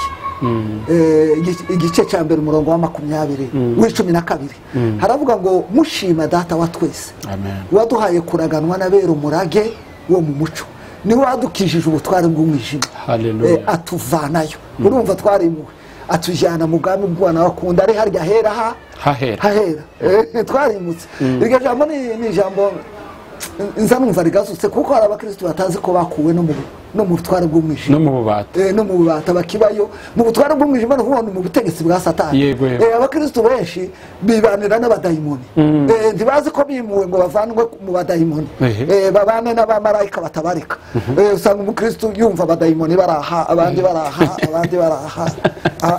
Eh, igi- igice cya mbere umurongo wa makumyabiri w'icumi na kabiri haravuga ngo mushima data wa twese amen waduhaye kuraganwa n'abera umurage wo mu muco niwe wadukijije ubutware bw'umwijima Hallelujah. Eh, atuvanayo urumva twarimuwe atujyana mu bwami bw'ubwana wakunda ari harya hera ha hahera hahera Eh, twarimutse iryo jambo ni ni ijambo nza numva rigazutse kuko hari abakirisitu batazi ko bakuwe no mu- no mu butware bw'umwijima no mu bubata Eh, no mu bubata bakibayo mu butware bw'umwijima ni ukubona mu butegetsi bwa satani Yego, yego. Eh, abakristu benshi bibanira n'abadayimoni Eh, ntibazi ko bimuwe ngo bavanwe mu badayimoni Ehe. Eh, babane n'abamarayika batabarika Eh, usanga umukristu yumva abadayimoni baraha abandi baraha abandi baraha Ah.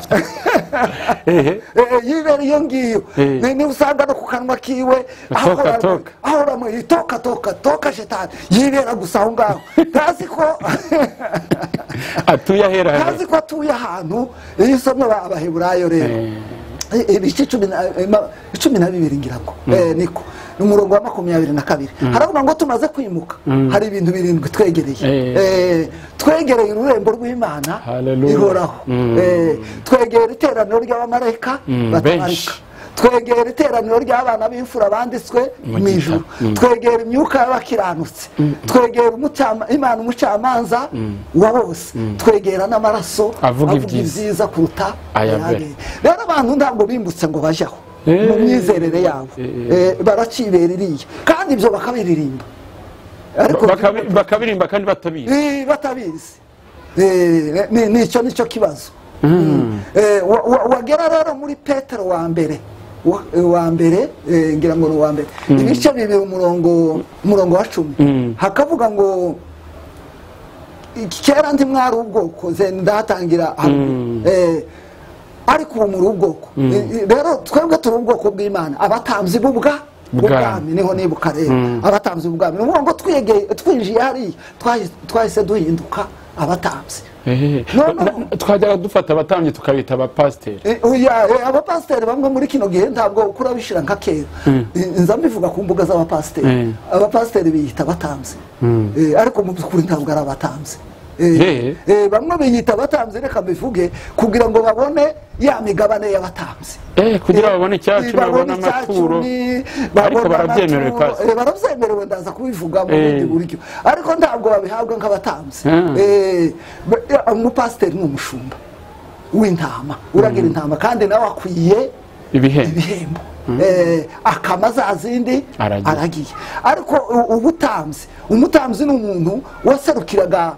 ehe Eh, eh, yibera iyo ngiyo Eh. Ni- ni usanga no ku kanwa kiwe Toka, toka. ahora toka toka toka shetani yibera gusa aho ngaho ntazi ko atuye ahera ntazi ko atuye ahantu iyo usomye aba- abaheburayo rero Eh, ibice cumi na- eh, ma- cumi na bibiri ngira ngo Eh, niko ni umurongo wa makumyabiri na kabiri haravuga ngo tumaze kwimuka hari ibintu birindwi twegereye Eh. Eh, twegereye ururembo rw'imana Hallelujah. ihoraho Eh, twegera iteraniro ry'abamarayika Mm, batabarika benshi. twegera iteraniro ry'abana b'imfura banditswe Mu mu gitabo. ijuru twegera imyuka y'abakiranutse twegera umucama- imana umucamanza wa bose twegera n'amaraso Avuga ibyiza. ibyiza kuruta Aya mbere. ayabera rero abantu ntabwo bimutse ngo bajyaho Eh. mu myizerere yabo Eh. Eh, baracibera iriya kandi ibyo bakabiririmba ariko Bakabi- bakabirimba kandi batabizi Eh, batabizi Eh, ni- nicyo nicyo kibazo Eh, wa- wa- wagera rero muri petero wa mbere wa- eh, wa mbere eh, ngira ngo ni uwa mbere ibice bibiri umurongo umurongo wa cumi hakavuga ngo iki- kera ndi mwari ubwoko nze ndahatangira haruguru. Eh, ariko ubu muri ubwoko Eh, eh, rero twebwe turi ubwoko bw'imana abatambyi b'ubwa Bwami. bw'ubwami niho nibuka rero abatambyi b'ubwami ni ukuvuga ngo twegeye- twinjiye hariya twahi- twahise duhinduka abatambyi Ehe. No, no. Na- na- twajyaga dufata abatambyi tukabita abapasiteri Eh, oya, eh, abapasiteri bamwe muri kino gihe ntabwo ukura bishyira nka kera Eh, nza mbivuga ku mbuga z'abapasiteri Mm. abapasiteri biyita abatambyi Eh, ariko mu by'ukuri ntabwo ari abatambyi Eh. Eh, eh, bamwe biyita abatambyi reka mbivuge kugira ngo babone ya migabane y'abatambyi eh kugira Eh, babone icyacu babone babone icya amaturo cumi, ariko babone barabyemerewe amaturo, pasi eh, barabyemerewe ndaza kubivuga mu Eh. bundi buryo ariko ntabwo babihabwa nk'abatambyi Ah. Eh, ba- eh, umupasiteri ni umushumba w'intama uragira intama kandi nawe akwiye ibihembo ibihembo Eh, akama za zindi Aragiye. aragiye ariko u- ubutambyi umutambyi ni umuntu waserukiraga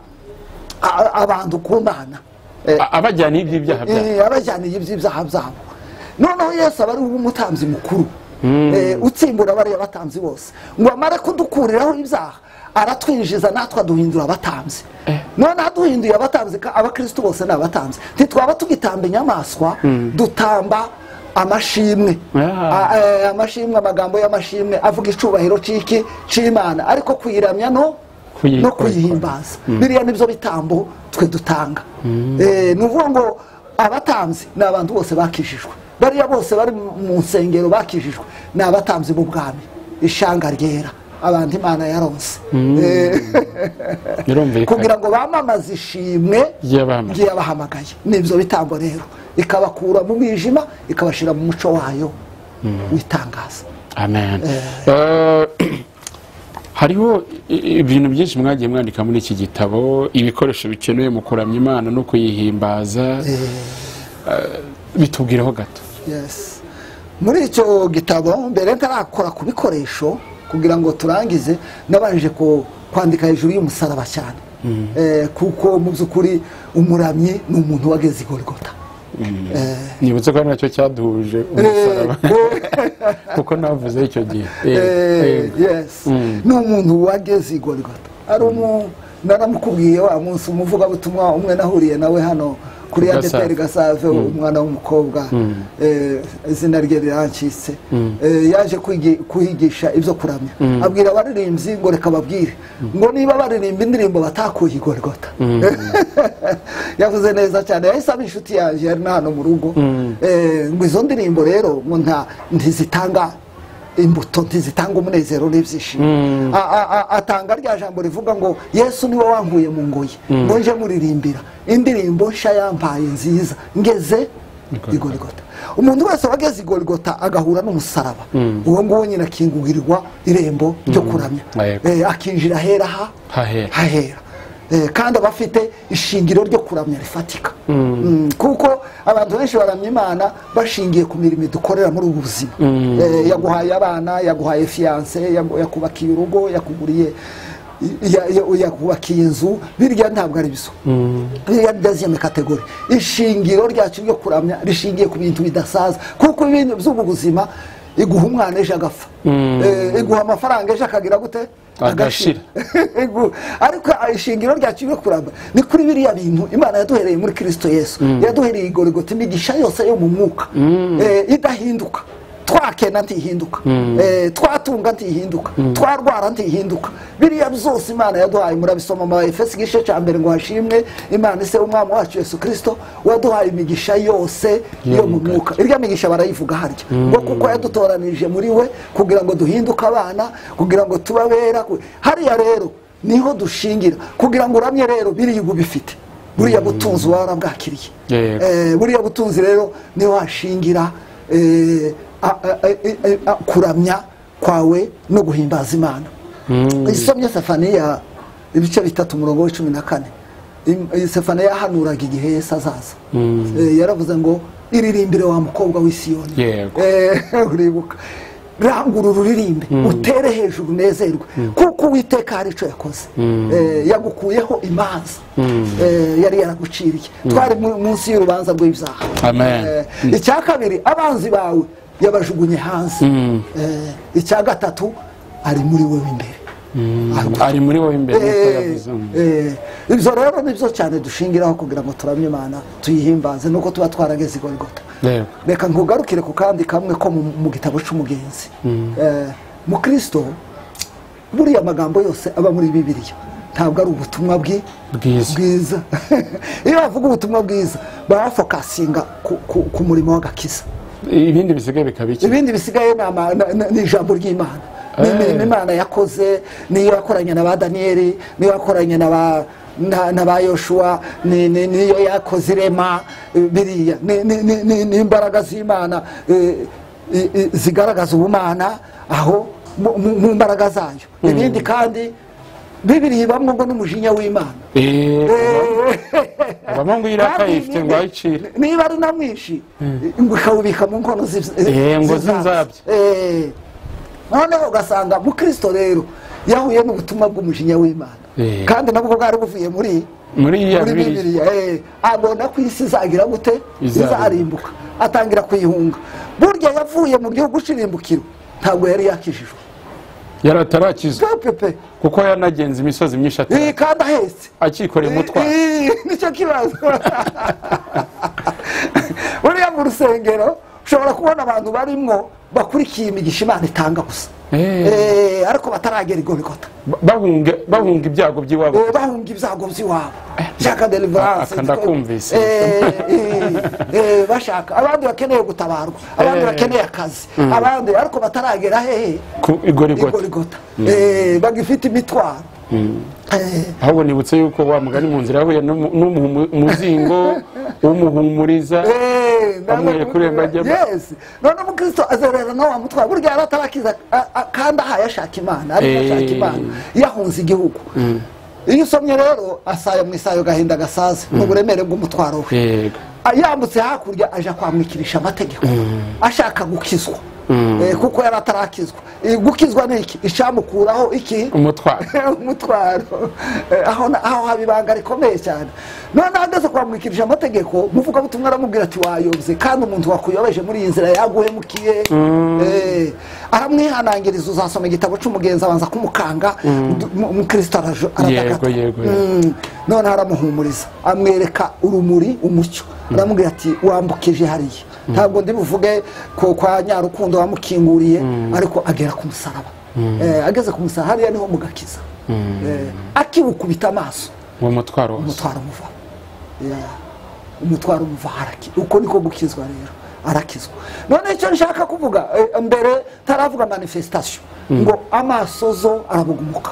a- abantu ku mana Eh, A- abajyana iby'ibyaha byabo Eh, abajyaniye iby'ibyaha byabo noneho yesu aba ari umutambyi mukuru Eh, utsimbura bariya batambyi bose ngo amare kudukuriraho ibyaha aratwinjiza natwe aduhindura abatambyi noneho aduhinduye abatambyi ka- abakristo bose ni abatambyi ntitwaba tugitamba inyamaswa dutamba amashimwe Ah. A- eh, amashimwe amagambo y'amashimwe avuga icubahiro c'iki c'imana ariko kuyiramya no Kuyi- no kuyihimbaza biriya nibyo bitambo twe dutanga Eh, ni ukuvuga ngo abatambyi ni abantu bose bakijijwe bariya bose bari mu nsengero bakijijwe ni abatambyi b'ubwami ishanga ryera abantu imana yaronse Eh, kugira birumvikana ngo bamamaze ishimwe ry'abahamagaye ry'abahamagaye nibyo bitambo rero ikabakura mu mwijima ikabashyira mu muco wayo witangaza amen Eh, hariho i- ibintu byinshi mwagiye mwandika muri iki gitabo ibikoresho bikenewe mu kuramya imana no kuyihimbaza Eh, bitubwireho gato Yes. muri icyo gitabo mbere ntarakora ku bikoresho kugira ngo turangize nabanje ku- kwandika hejuru y'umusaraba cyane Eh, kuko mu by'ukuri umuramyi ni umuntu wageze i gorigota nibutse ko ari nacyo cyaduhuje umusaraba kuko navuze icyo gihe Eh, Eh, eh, yes. ni umuntu wageze i gorigota ari umu naramukubwiye wa munsi umuvugabutumwa umwe nahuriye nawe hano kuri Gasave. adeperi gasave umwana w'umukobwa eh, izina rye rirancitse Eh, yaje kwigi- kuhigisha ibyo kuramya abwira abaririmbyi ngo reka babwire ngo niba baririmba indirimbo batakuye i gorigota yavuze neza cyane yahise aba inshuti yanjye yari na hano mu rugo Eh, ngo izo ndirimbo rero ngo nta- ntizitanga imbuto ntizitanga umunezero n'ibyishimo A- a- a- atanga rya jambo rivuga ngo yesu niwe wankuye mu ngoyi ngo nje muririmbira indirimbo nshya yampaye nziza ngeze Igorigota. i gorigota umuntu wese wageze i gorigota agahura n'umusaraba uwo nguwo nyine akingurirwa irembo ryo kuramya Yego. Eh, akinjira ahera ha hahera hahera Eh, kandi aba afite ishingiro ryo kuramya rifatika Mm, kuko abantu benshi baramya imana bashingiye ku mirimo dukorera muri ubu buzima Eh, yaguhaye abana yaguhaye fiyanse yakubakiye urugo yakuguriye ya- ya- yakubakiye inzu birya ntabwo ari biso biriya deziyeme kategori ishingiro ryacu ryo kuramya rishingiye ku bintu bidasaza kuko ibintu by'ubu buzima iguha umwana ejo agapfa Eh, iguha amafaranga ejo akagira gute Agashira. Ego, ariko ishingiro ryacu ryo kuramba ni kuri biriya bintu imana yaduhereye muri kristo yesu yaduhereye igorigota imigisha yose yo mu mwuka Eh, idahinduka twakena ntihinduka Eh, twatunga ntihinduka twarwara ntihinduka biriya byose imana yaduhaye murabisoma mu efesi igice cya mbere ngo hashimwe imana ise umwami wacu yesu kristo waduhaye imigisha yose yo mu mwuka irya migisha barayivuga harya ngo kuko yadutoranije muri we kugira ngo duhinduke abana kugira ngo tube abera ku- hariya rero niho dushingira kugira ngo uramye rero biriya uba ubifite buriya butunzi uba warabwakiriye Yego. Eh, buriya butunzi rero niho washingira eh, a- a- a- a- a- kuramya kwawe no guhimbaza imana isomye safaniya ibice bitatu umurongo w'icumi na kane Im- iyi safaniya yahanuraga igihe yesu azaza Eh, yaravuze ngo iririmbire wa mukobwa w'i Siyoni." Yego. Eh, uribuka rangura ururirimbe utere hejuru unezerwe kuko uwiteka hari icyo yakoze Eh, yagukuyeho imanza Eh, yari yaraguciriye twari mu- munsi y'urubanza rw'ibyaha Amen. Eh, icya kabiri abanzi bawe yabajugunye hanze Eh, icya gatatu ari muri wowe imbere ari muri wowe imbere nk'uko Eh, yavuze Mm. eh, ibyo rero nibyo cyane dushingiraho kugira ngo turamye imana tuyihimbaze nuko tuba twarageze i gorigota Yego. reka nkugarukire ku kandi kamwe ko mu- mu gitabo cy'umugenzi Eh, mukristo buriya magambo yose aba muri bibiliya ntabwo ari ubutumwa bwi Bwiza. bwiza iyo bavuga ubutumwa bwiza barafokasinga ku- ku- ku murimo w'agakiza ibindi bisigaye bikaba iki ibindi bisigaye ni ama- na- na- ni ijambo ry'imana Eh. ni imirimo imana yakoze niyo yakoranye na ba daniyeli niyo yakoranye na ba na na ba yoshuwa ni- ni- niyo yakoze irema eh, biriya ni- ni- ni- ni- ni imbaraga z'imana eh, i- i- zigaragaza ubumana aho mu- mu mu mbaraga zayo ibindi kandi bibiri bamwe ngo n'umujinya w'imana abamo ngo irakaye ifite ngo ayicire niba ari na mwinshi ngo ukawubika mu nkono Eh, ngo z'inzabya. Eh. noneho ugasanga mukristo rero yahuye n'ubutumwa bw'umujinya w'imana Eh. kandi nabwo bwari buvuye muri muri iya muri bibiri bibiliya eh. abona ko isi izagira gute Izarimbuka. izarimbuka atangira kuyihunga burya yavuye mu gihugu c'irimbukiro ntabwo yari yakijijwe yari atarakizwa pe pepe kuko yanagenze imisozi myinshi Eh, atari kandi ahetse akikoreye umutwaro Ii, nicyo kibazo buriya mu rusengero ushobora kubona abantu barimo bakurikiye imigisha imana itanga gusa Eh. Eh, ariko bataragera i gorigota Ba- bahunga bahunga ibyago by'iwabo Eh, bahunga ibyago by'iwabo bashaka aka deliverance ndakumvise. Eh, eh, eh, bashaka abandi bakeneye gutabarwa abandi Eh. bakeneye akazi abandi ariko bataragera hehe ku i igorigota gorigota Eh, bagifite imitwaro Eh, ahubwo nibutse yuko wa mugani mu nzira yahuye n'umu- n'umuhumu- umuzingo umuhumuriza Eh, Bamwereka none- urembo ajyamo. Yes. none umukristo azerera nawe wamutwara burya yari atarakiza a- a- kandi ahaye ashaka imana ariko Eh. ashaka imana yahunze igihugu iyo usomye rero asaya mu isayo gahinda gasaze mu buremere bw'umutwaro we yego A- yambutse hakurya aja kwamwikirisha amategeko ashaka gukizwa Eh, kuko yari atarakizwa Eh, gukizwa ni iki icyamukuraho iki umutwaro umutwaro Eh, aho na- aho haba ibanga rikomeye cyane noneho ageze kwamwikirije amategeko umuvugabutumwa aramubwira ati wayobye kandi umuntu wakuyobeje muri iyi nzira yaguhemukiye Eh, aramwihanangiriza uzasoma igitabo cy'umugenzi abanza kumukanga du- mu- umukristo arajo- aradagata yego yego Mm, noneho aramuhumuriza amwereka urumuri umucyo aramubwira ati wambukije hariya ntabwo ndi buvuge ko kwa nyarukundo wamukinguriye ariko agera ku musaraba Eh, ageze ku musaraba hariya niho mugakiza Eh, akiwukubita amaso uwo mutwaro wose umutwaro umuva Yeah. umutwaro umuva haraki uko niko gukizwa rero arakizwa none icyo nshaka kuvuga eh, mbere taravuga manifestation ngo amaso zo arabugumuka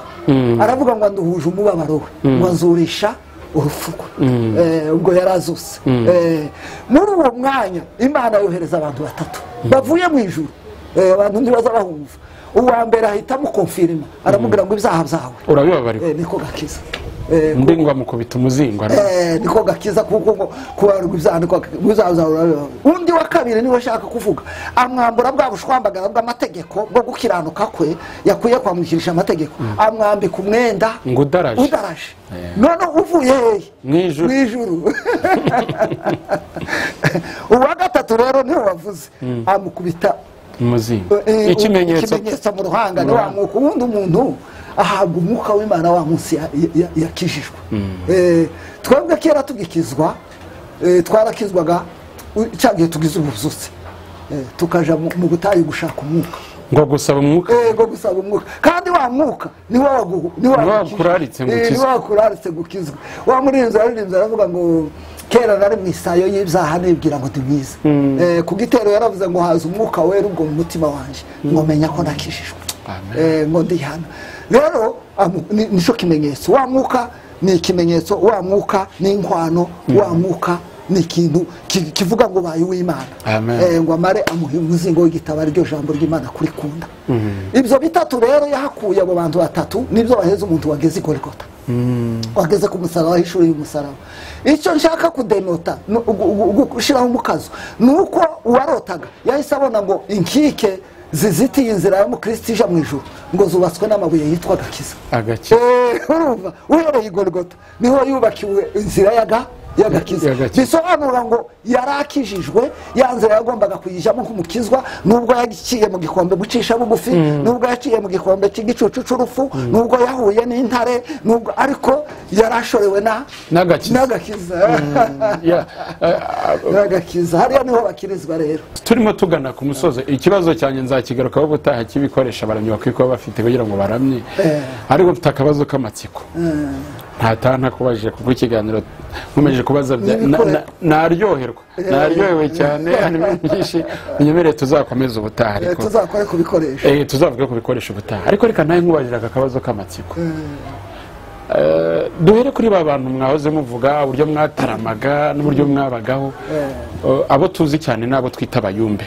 aravuga ngo nduhuje umubabaro we ngo nzurisha urupfu rwe Eh, ubwo yari azuse Eh, muri uwo mwanya imana yohereza abantu batatu bavuye mu ijuru Eh, abantu ntibaza bahumva uwa mbere ahita amukomfirima aramubwira ngo ibyaha byawe urabibabariwe eh, niko gakiza Eh, undi ngo amukubita umuzingo ara- Eh, niko gakiza kuko ngo kubarwa ibyaha niko muzazahura undi wa kabiri niwe ashaka kuvuga amwambura bwa bushwambagara bw'amategeko bwo gukiranuka kwe yakwiye kwamwikirisha amategeko amwambika umwenda ngo udaraje udaraje none uvuye hehe Mu ijuru. mu ijuru uwa gatatu rero niwe wavuze amukubita umuzingo eh, ikimenyetso mu ruhanga ni wa mwuka ubundi umuntu ahabwa umwuka w'imana wa munsi ya- ya- ya- yakijijwe Eh, twebwe kera tugikizwa eh, twarakizwaga u- cya gihe tugize ubuzutse Eh, tukaja mu mu butayu gushaka umwuka ngo gusaba umwuka ego gusaba umwuka kandi wa mwuka niwo wagu- niwo Niwo wagukijwe. wakuraritse ngo Eh, ukizwe. niwo wakuraritse gukizwa wa muririnzi araririnzi aravuga ngo kera nari mu isayo y'ibyaha nibwira ngo ndi mwiza Eh, ku gitero yaravuze ngo haza umwuka wera ubwo mu mutima wanjye ngo menya ko nakijijwe Amen. Eh, ngo ndihana rero amu- ni- nicyo kimenyetso wa mwuka ni ikimenyetso wa mwuka ni inkwano wa mwuka ni ikintu ki- kivuga ngo ubaye uw'imana Amen. Eh, ngo amare amuha umuzingo w'igitabo ariryo jambo ry'imana kurikunda ibyo bitatu rero yahakuye abo bantu batatu nibyo baheza umuntu wageze i gorigota wageze ku musaraba w'ishuri y'umusaraba icyo nshaka kudemota ni ugu- ugu- ugu- gushyiraho umukazo ni uko uwarotaga yahise abona ngo inkike zizitiye inzira ya mukristo ija mu ijuru ngo zubatswe n'amabuye yitwa gakiza agakira Eh, urumva uhereye i gorigota niho yubakiwe inzira yaga yagakiza Y'agakiza. bisobanura ngo yari akijijwe ya nzira yagombaga kuyijyamo nk'umukizwa nubwo yaciye mu gikombe gucisha bugufi nubwo yaciye mu gikombe cy'igicucu cy'urupfu nubwo yahuye n'intare nubwo ariko yari ashorewe na n'agakiza n'agakiza Ya, eh, ah, n'agakiza hariya niho bakirizwa rero turimo tugana ku musozo ikibazo cyanjye nzakigarukaho ubutaha cy'ibikoresho abaramyi bakwiye kuba bafite kugira ngo baramye ariko mfite akabazo k'amatsiko ntataha ntakubajije kuko ikiganiro nkomeje kubaza bya- na- na- naryoherwa naryohewe cyane harimo ibintu byinshi unyemereye tuzakomeza ubutaha Eh, ariko tuzakore ku bikoresho Eh, tuzavuga ku bikoresho ubutaha ariko reka nawe nkubarira aka kabazo k'amatsiko Eh, duhere kuri ba bantu mwahoze muvuga uburyo mwataramaga n'uburyo mwabagaho Eh, abo tuzi cyane ni abo twita abayumbe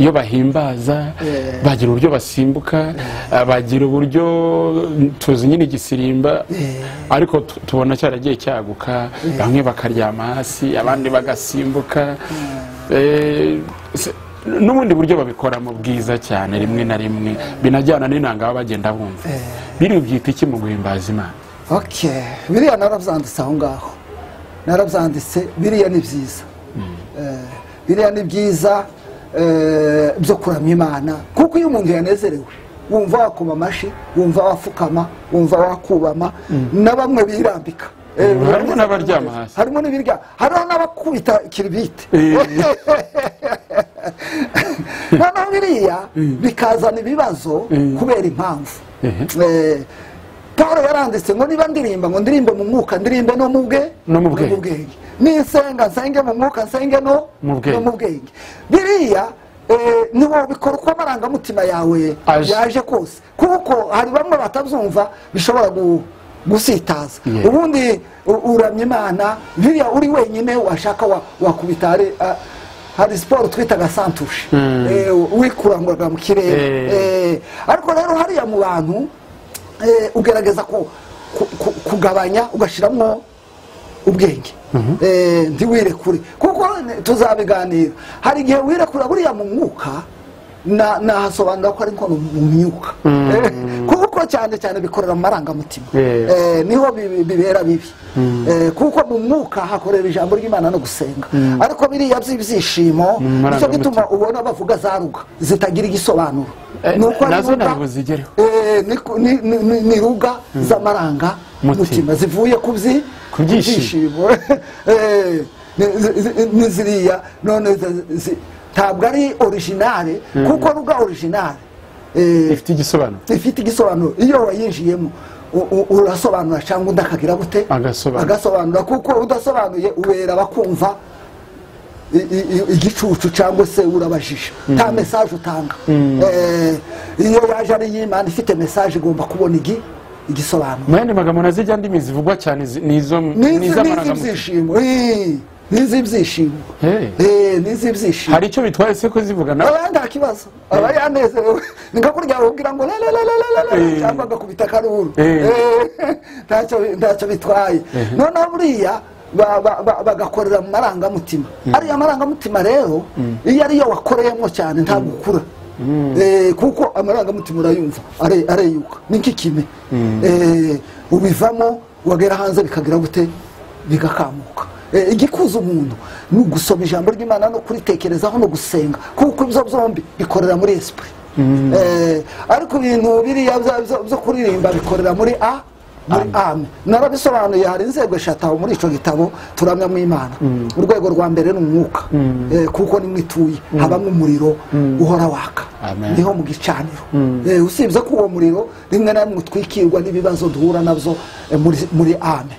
iyo bahimbaza bagira uburyo basimbuka eh, bagira uburyo tuzi nyine igisirimba ariko tu- tubona cyaragiye cyaguka bamwe bakaryama hasi abandi bagasimbuka Eh, se- n'ubundi buryo babikoramo bwiza cyane rimwe na rimwe binajyana n'inanga baba bagenda bumva biri byita iki mu guhimbaza imana ok biriya narabyanditse aho ngaho narabyanditse biriya ni byiza Eh, biriya ni byiza eh, byo kuramya imana kuko iyo umuntu yanezerewe wumva wakoma amashyi wumva wapfukama wumva wakubama na bamwe birambika Eh, Harimo barangiza n'abaryama barangiza. hasi. harimo n'ibirya hariho n'abakubita kiribite noneho biriya bikazana ibibazo kubera impamvu Eh, paul yaranditse ngo niba ndirimba ngo ndirimbe mu mwuka ndirimbe no mu bwe No mu bwenge. nisenga nsenge mu mwuka nsenge no Mu bwenge. no mu bwenge biriya eh, niwo bikora uko amarangamutima yawe Aje. yaje kose kuko hari bamwe batabyumva bishobora gu- gusitaza Yeah. ubundi u- uramya imana biriya uri wenyine washaka wa- wakubita hari ah, hari siporo twitaga santushi Mm. Eh, wikuranguraga mu kirere Eh. Eh, ariko rero hariya mu bantu eh, ugerageza ku- ku- ku- kugabanya ugashyiramo ubwenge Eh, ntiwirekure kuko ne- tuzabiganira hari igihe wirekura buriya mu mwuka na- nahasobanura ko ariko mu myuka Eh, kuko cyane cyane bikorera mu marangamutima Yeah. Eh, Eh, niho bi- bibera bibi Eh, kuko mu mwuka hakorera ijambo ry'imana no gusenga ariko biriya by'ibyishimo Mm, nicyo marangamutima. gituma ubona bavuga za ruga zitagira igisobanuro Eh, Ni uko ari nazo ruga, ntabwo zigereho. eh, ni ku- ni- ni- ni- ni ruga z'amaranga Mutima. mutima zivuye ku byi- Ku byishimo. byishimo. Eh, ni- zi- zi- ni ziriya none zi- zi- ntabwo ari orijinale kuko ruga orijinale Eh, ifite igisobanuro ifite igisobanuro iyo wayinjiyemo u- u- urasobanura cyangwa undi akagira gute Agasobanura. agasobanura kuko udasobanuye ubera bakumva i- i- i- igicucu cyangwa se urabajije nta mesaje utanga Eh, iyo yaje ari iy'imana ifite mesaje igomba kubona igi igisobanuro mu yandi magambo nazijya ndimi zivugwa cyane zi- ni izo ni iz'amarangamutima n'iz'ibyishimo n'iz'ibyishimo Hey. n'iz'ibyishimo hari icyo bitwaye se ko zivugana aba nta kibazo aba yanezerewe ni nko kurya bakubwira ngo la la la la la la la Eh. cyangwa agakubita akaruru Eh. Eh, ntacyo ntacyo bitwaye noneho buriya ba- ba- ba- bagakorera mu marangamutima ariya marangamutima rero iyo ariyo wakoreyemo cyane ntabwo ukura Eh, kuko amarangamutima urayumva are- areyuka ni nk'ikime Eh, ubivamo wagera hanze bikagira gute bigakamuka Eh, igikuza umuntu ni ugusoma ijambo ry'imana no kuritekerezaho no gusenga kuko ibyo byombi bikorera muri esprit Eh, ariko ibintu biriya bya- byo- byo kuririmba bikorera muri a muri ame narabisobanuye hari inzego eshatu muri icyo gitabo turamyamo imana urwego rwa mbere ni umwuka Eh, kuko nimwe ituye habamo umuriro uhora waka Amen. niho mu gicaniro Eh, usibye ko uwo muriro rimwe na rimwe utwikirwa n'ibibazo duhura nabyo eh, muri- muri ame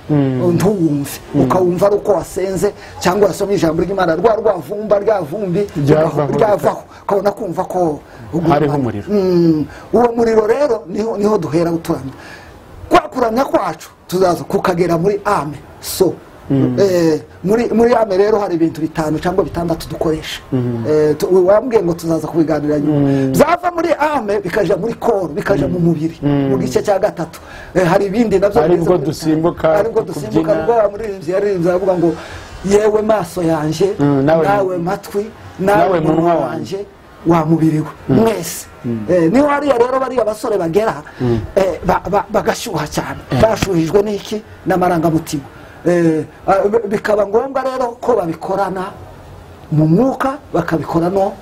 ntuwumve ukawumva ari uko wasenze cyangwa wasomye ijambo ry'imana rwa rwavumba ryavumbi Ryavaho, ryavaho ukabona kumva ko ugurumana. Hariho umuriro. Mm, uwo muriro rero niho niho duhera uturamya kwa kuramya kwacu tuzaza kukagera muri ame so Eh, muri muri ame rero hari ibintu bitanu cyangwa bitandatu dukoresha Eh, tu- wambwiye ngo tuzaza kubiganira nyuma byava muri ame bikaja muri koro bikaja mu mubiri mu gice cya gatatu Eh, hari ibindi nabyo Ari biza bwo muri bitanu. dusimbuka, ari bwo dusimbuka kubyina. nibwo wa muririmbyi yaririmbye aravuga ngo yewe maso yanjye Mm, nawe- nawe matwi Nawe nawe munwa munwa wanjye. wanjye wa mubiri we mwese Eh, niho hariya rero bariya basore bagera eh, ba- ba- bagashyuha cyane bashuhijwe n'iki n'amarangamutima Eh, ah, bi- bikaba ngombwa rero ko babikorana mu mwuka bakabikora no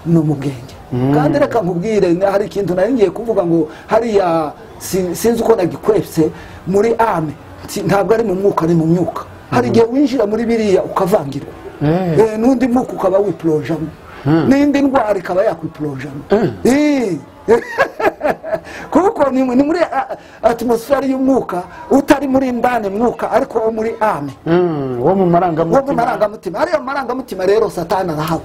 no mu bwenge kandi reka nkubwire na- hari ikintu nari ngiye kuvuga ngo hariya sin- sinzi uko nagikwepse muri ame si- ntabwo ari mu mwuka ni mu myuka hari igihe winjira muri biriya ukavangirwa Eh. Eh, n'undi mwuka ukaba wiplojamo n'indi ndwara ikaba yakwiplojamo Eh. kuko ni ni muri a- atmosfere y'umwuka utari muri ndani mwuka ariko wo muri ame Mm, wo mu wo mu marangamutima marangamutima ariya marangamutima rero satani arahaba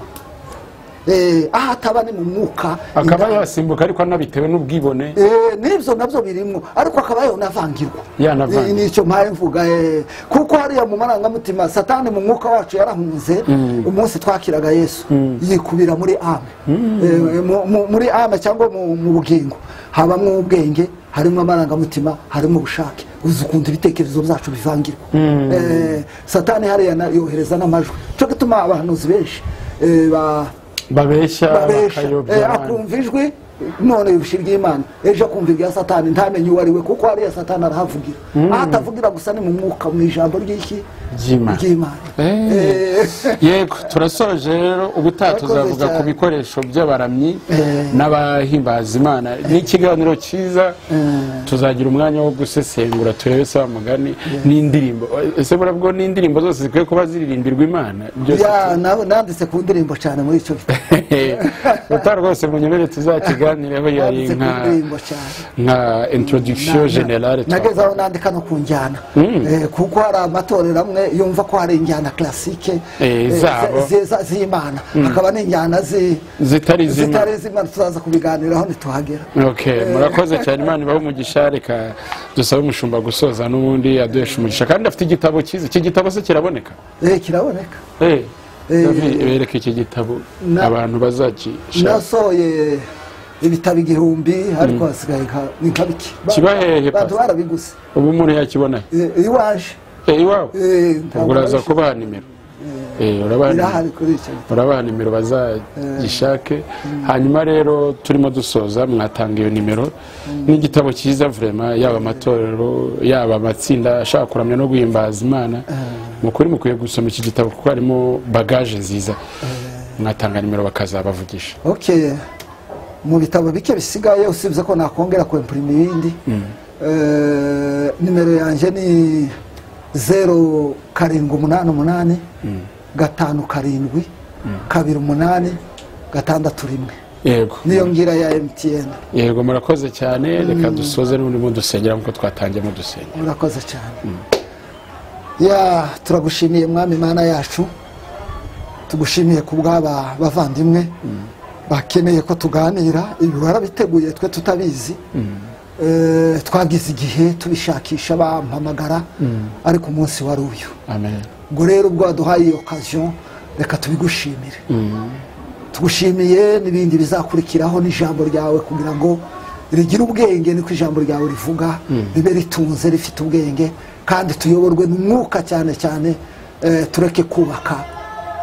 eh, aho ataba ni mu mwuka akaba indani. yasimbuka ariko anabitewe n'ubwibone Eh, n'ibyo nabyo birimo ariko akaba yonavangirwa Yanavangirwa. Ni- nicyo mpaye mvuga eh, kuko hariya mu marangamutima satani mu mwuka wacu yarahunze umunsi twakiraga yesu yikubira muri ame Eh, mu- mu- muri ame cyangwa mu mu bugingo habamo ubwenge harimo amarangamutima harimo ubushake uzi ukuntu ibitekerezo byacu bivangirwa Eh, satani hariya na- yohereza n'amajwi cyo gituma abahanuzi benshi eh, ba babeshya babesha Eh, bakayobya abandi. akumva ijwi none bishirwa imana ejo akumva ibya satani ntamenye uwo ari we kuko hariya satani arahavugira aho atavugira gusa ni mu mwuka mu ijambo ry'iki Ry'Imana. ry'imana Eh. yego turasoje rero ubutaha Murakoze tuzavuga ku cyane. bikoresho by'abaramyi Eh. n'abahimbaza imana ni ikiganiro cyiza tuzagira umwanya wo gusesengura turebe se mugani n'indirimbo ese burabwo n'indirimbo zose zikwiye kuba ziririmbirwa imana byose Ya, na- nanditse ku ndirimbo cyane muri icyo gitabo uta rwose munyobere tuzakiganireho yari nanditse ku nka ndirimbo cyane nka introduction generale nageze aho nandika no ku njyana Eh, kuko hari amatorero amwe yumva ko hari injyana klasike Eh, eh, zabo. zi- zi- z'imana hakaba n'injyana zi- zitari zimwe zitari z'imana tuzaza kubiganiraho ntituhagera Okay, murakoze cyane imana ibaho umugisha reka dusabe umushumba gusoza n'ubundi aduhesha umugisha kandi afite igitabo cyiza iki gitabo se kiraboneka Eh, kiraboneka Eh, Eh, Davi, bereke iki gitabo na- abantu bazakishaka nasohoye ibitabo igihumbi ariko hasigaye nka- ni nka bike Ba- Kiba hehe, bantu Pastor? barabiguze ubu umuntu yakibona Eh, iyo waje Eh, iwawe eh, ntabwo ubwo uraza barishyura. kubaha nimero Eh, urabaha nimero. irahari kuri icyo urabaha nimero bazagishake hanyuma rero turimo dusoza mwatanga iyo nimero n'igitabo cyiza vurema yaba amatorero yaba amatsinda ashaka kuramya no guhimbaza imana mu kuri mukwiye gusoma iki gitabo kuko harimo bagaje nziza mwatanga nimero bakazabavugisha ok mu bitabo bike bisigaye usibye ko nakongera kwempurima ibindi Eh, nimero yanjye ni zeru karindwi umunani umunani gatanu karindwi kabiri umunani gatandatu rimwe yego niyo ngira ya emutiyeni yego murakoze cyane reka dusoze n'ubundi mu dusengera nk'uko twatangiyemo dusenga murakoze cyane ya turagushimiye mwami imana yacu tugushimiye ku bw'aba bavandimwe bakeneye ko tuganira ibi warabiteguye twe tutabizi Eh, twagize igihe tubishakisha bampamagara ariko umunsi wari uyu amen ubwo rero ubwo waduhaye iyo okaziyo reka tubigushimire tugushimiye n'ibindi bizakurikiraho n'ijambo ryawe kugira ngo rigire ubwenge niko ijambo ryawe rivuga ribe ritunze rifite ubwenge kandi tuyoborwe n'umwuka cyane cyane eh, tureke kubaka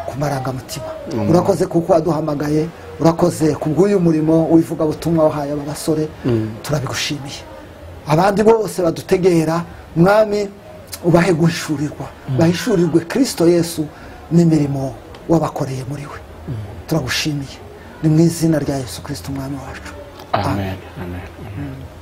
ku marangamutima urakoze kuko waduhamagaye urakoze ku bw'uyu murimo w'ivugabutumwa wahaye aba basore turabigushimiye abandi bose badutegera mwami ubahe guhishurirwa bahishurirwe kirisito yesu n'imirimo wabakoreye muri we turagushimiye ni mu izina rya yesu kirisito umwami wacu amen amen, amen.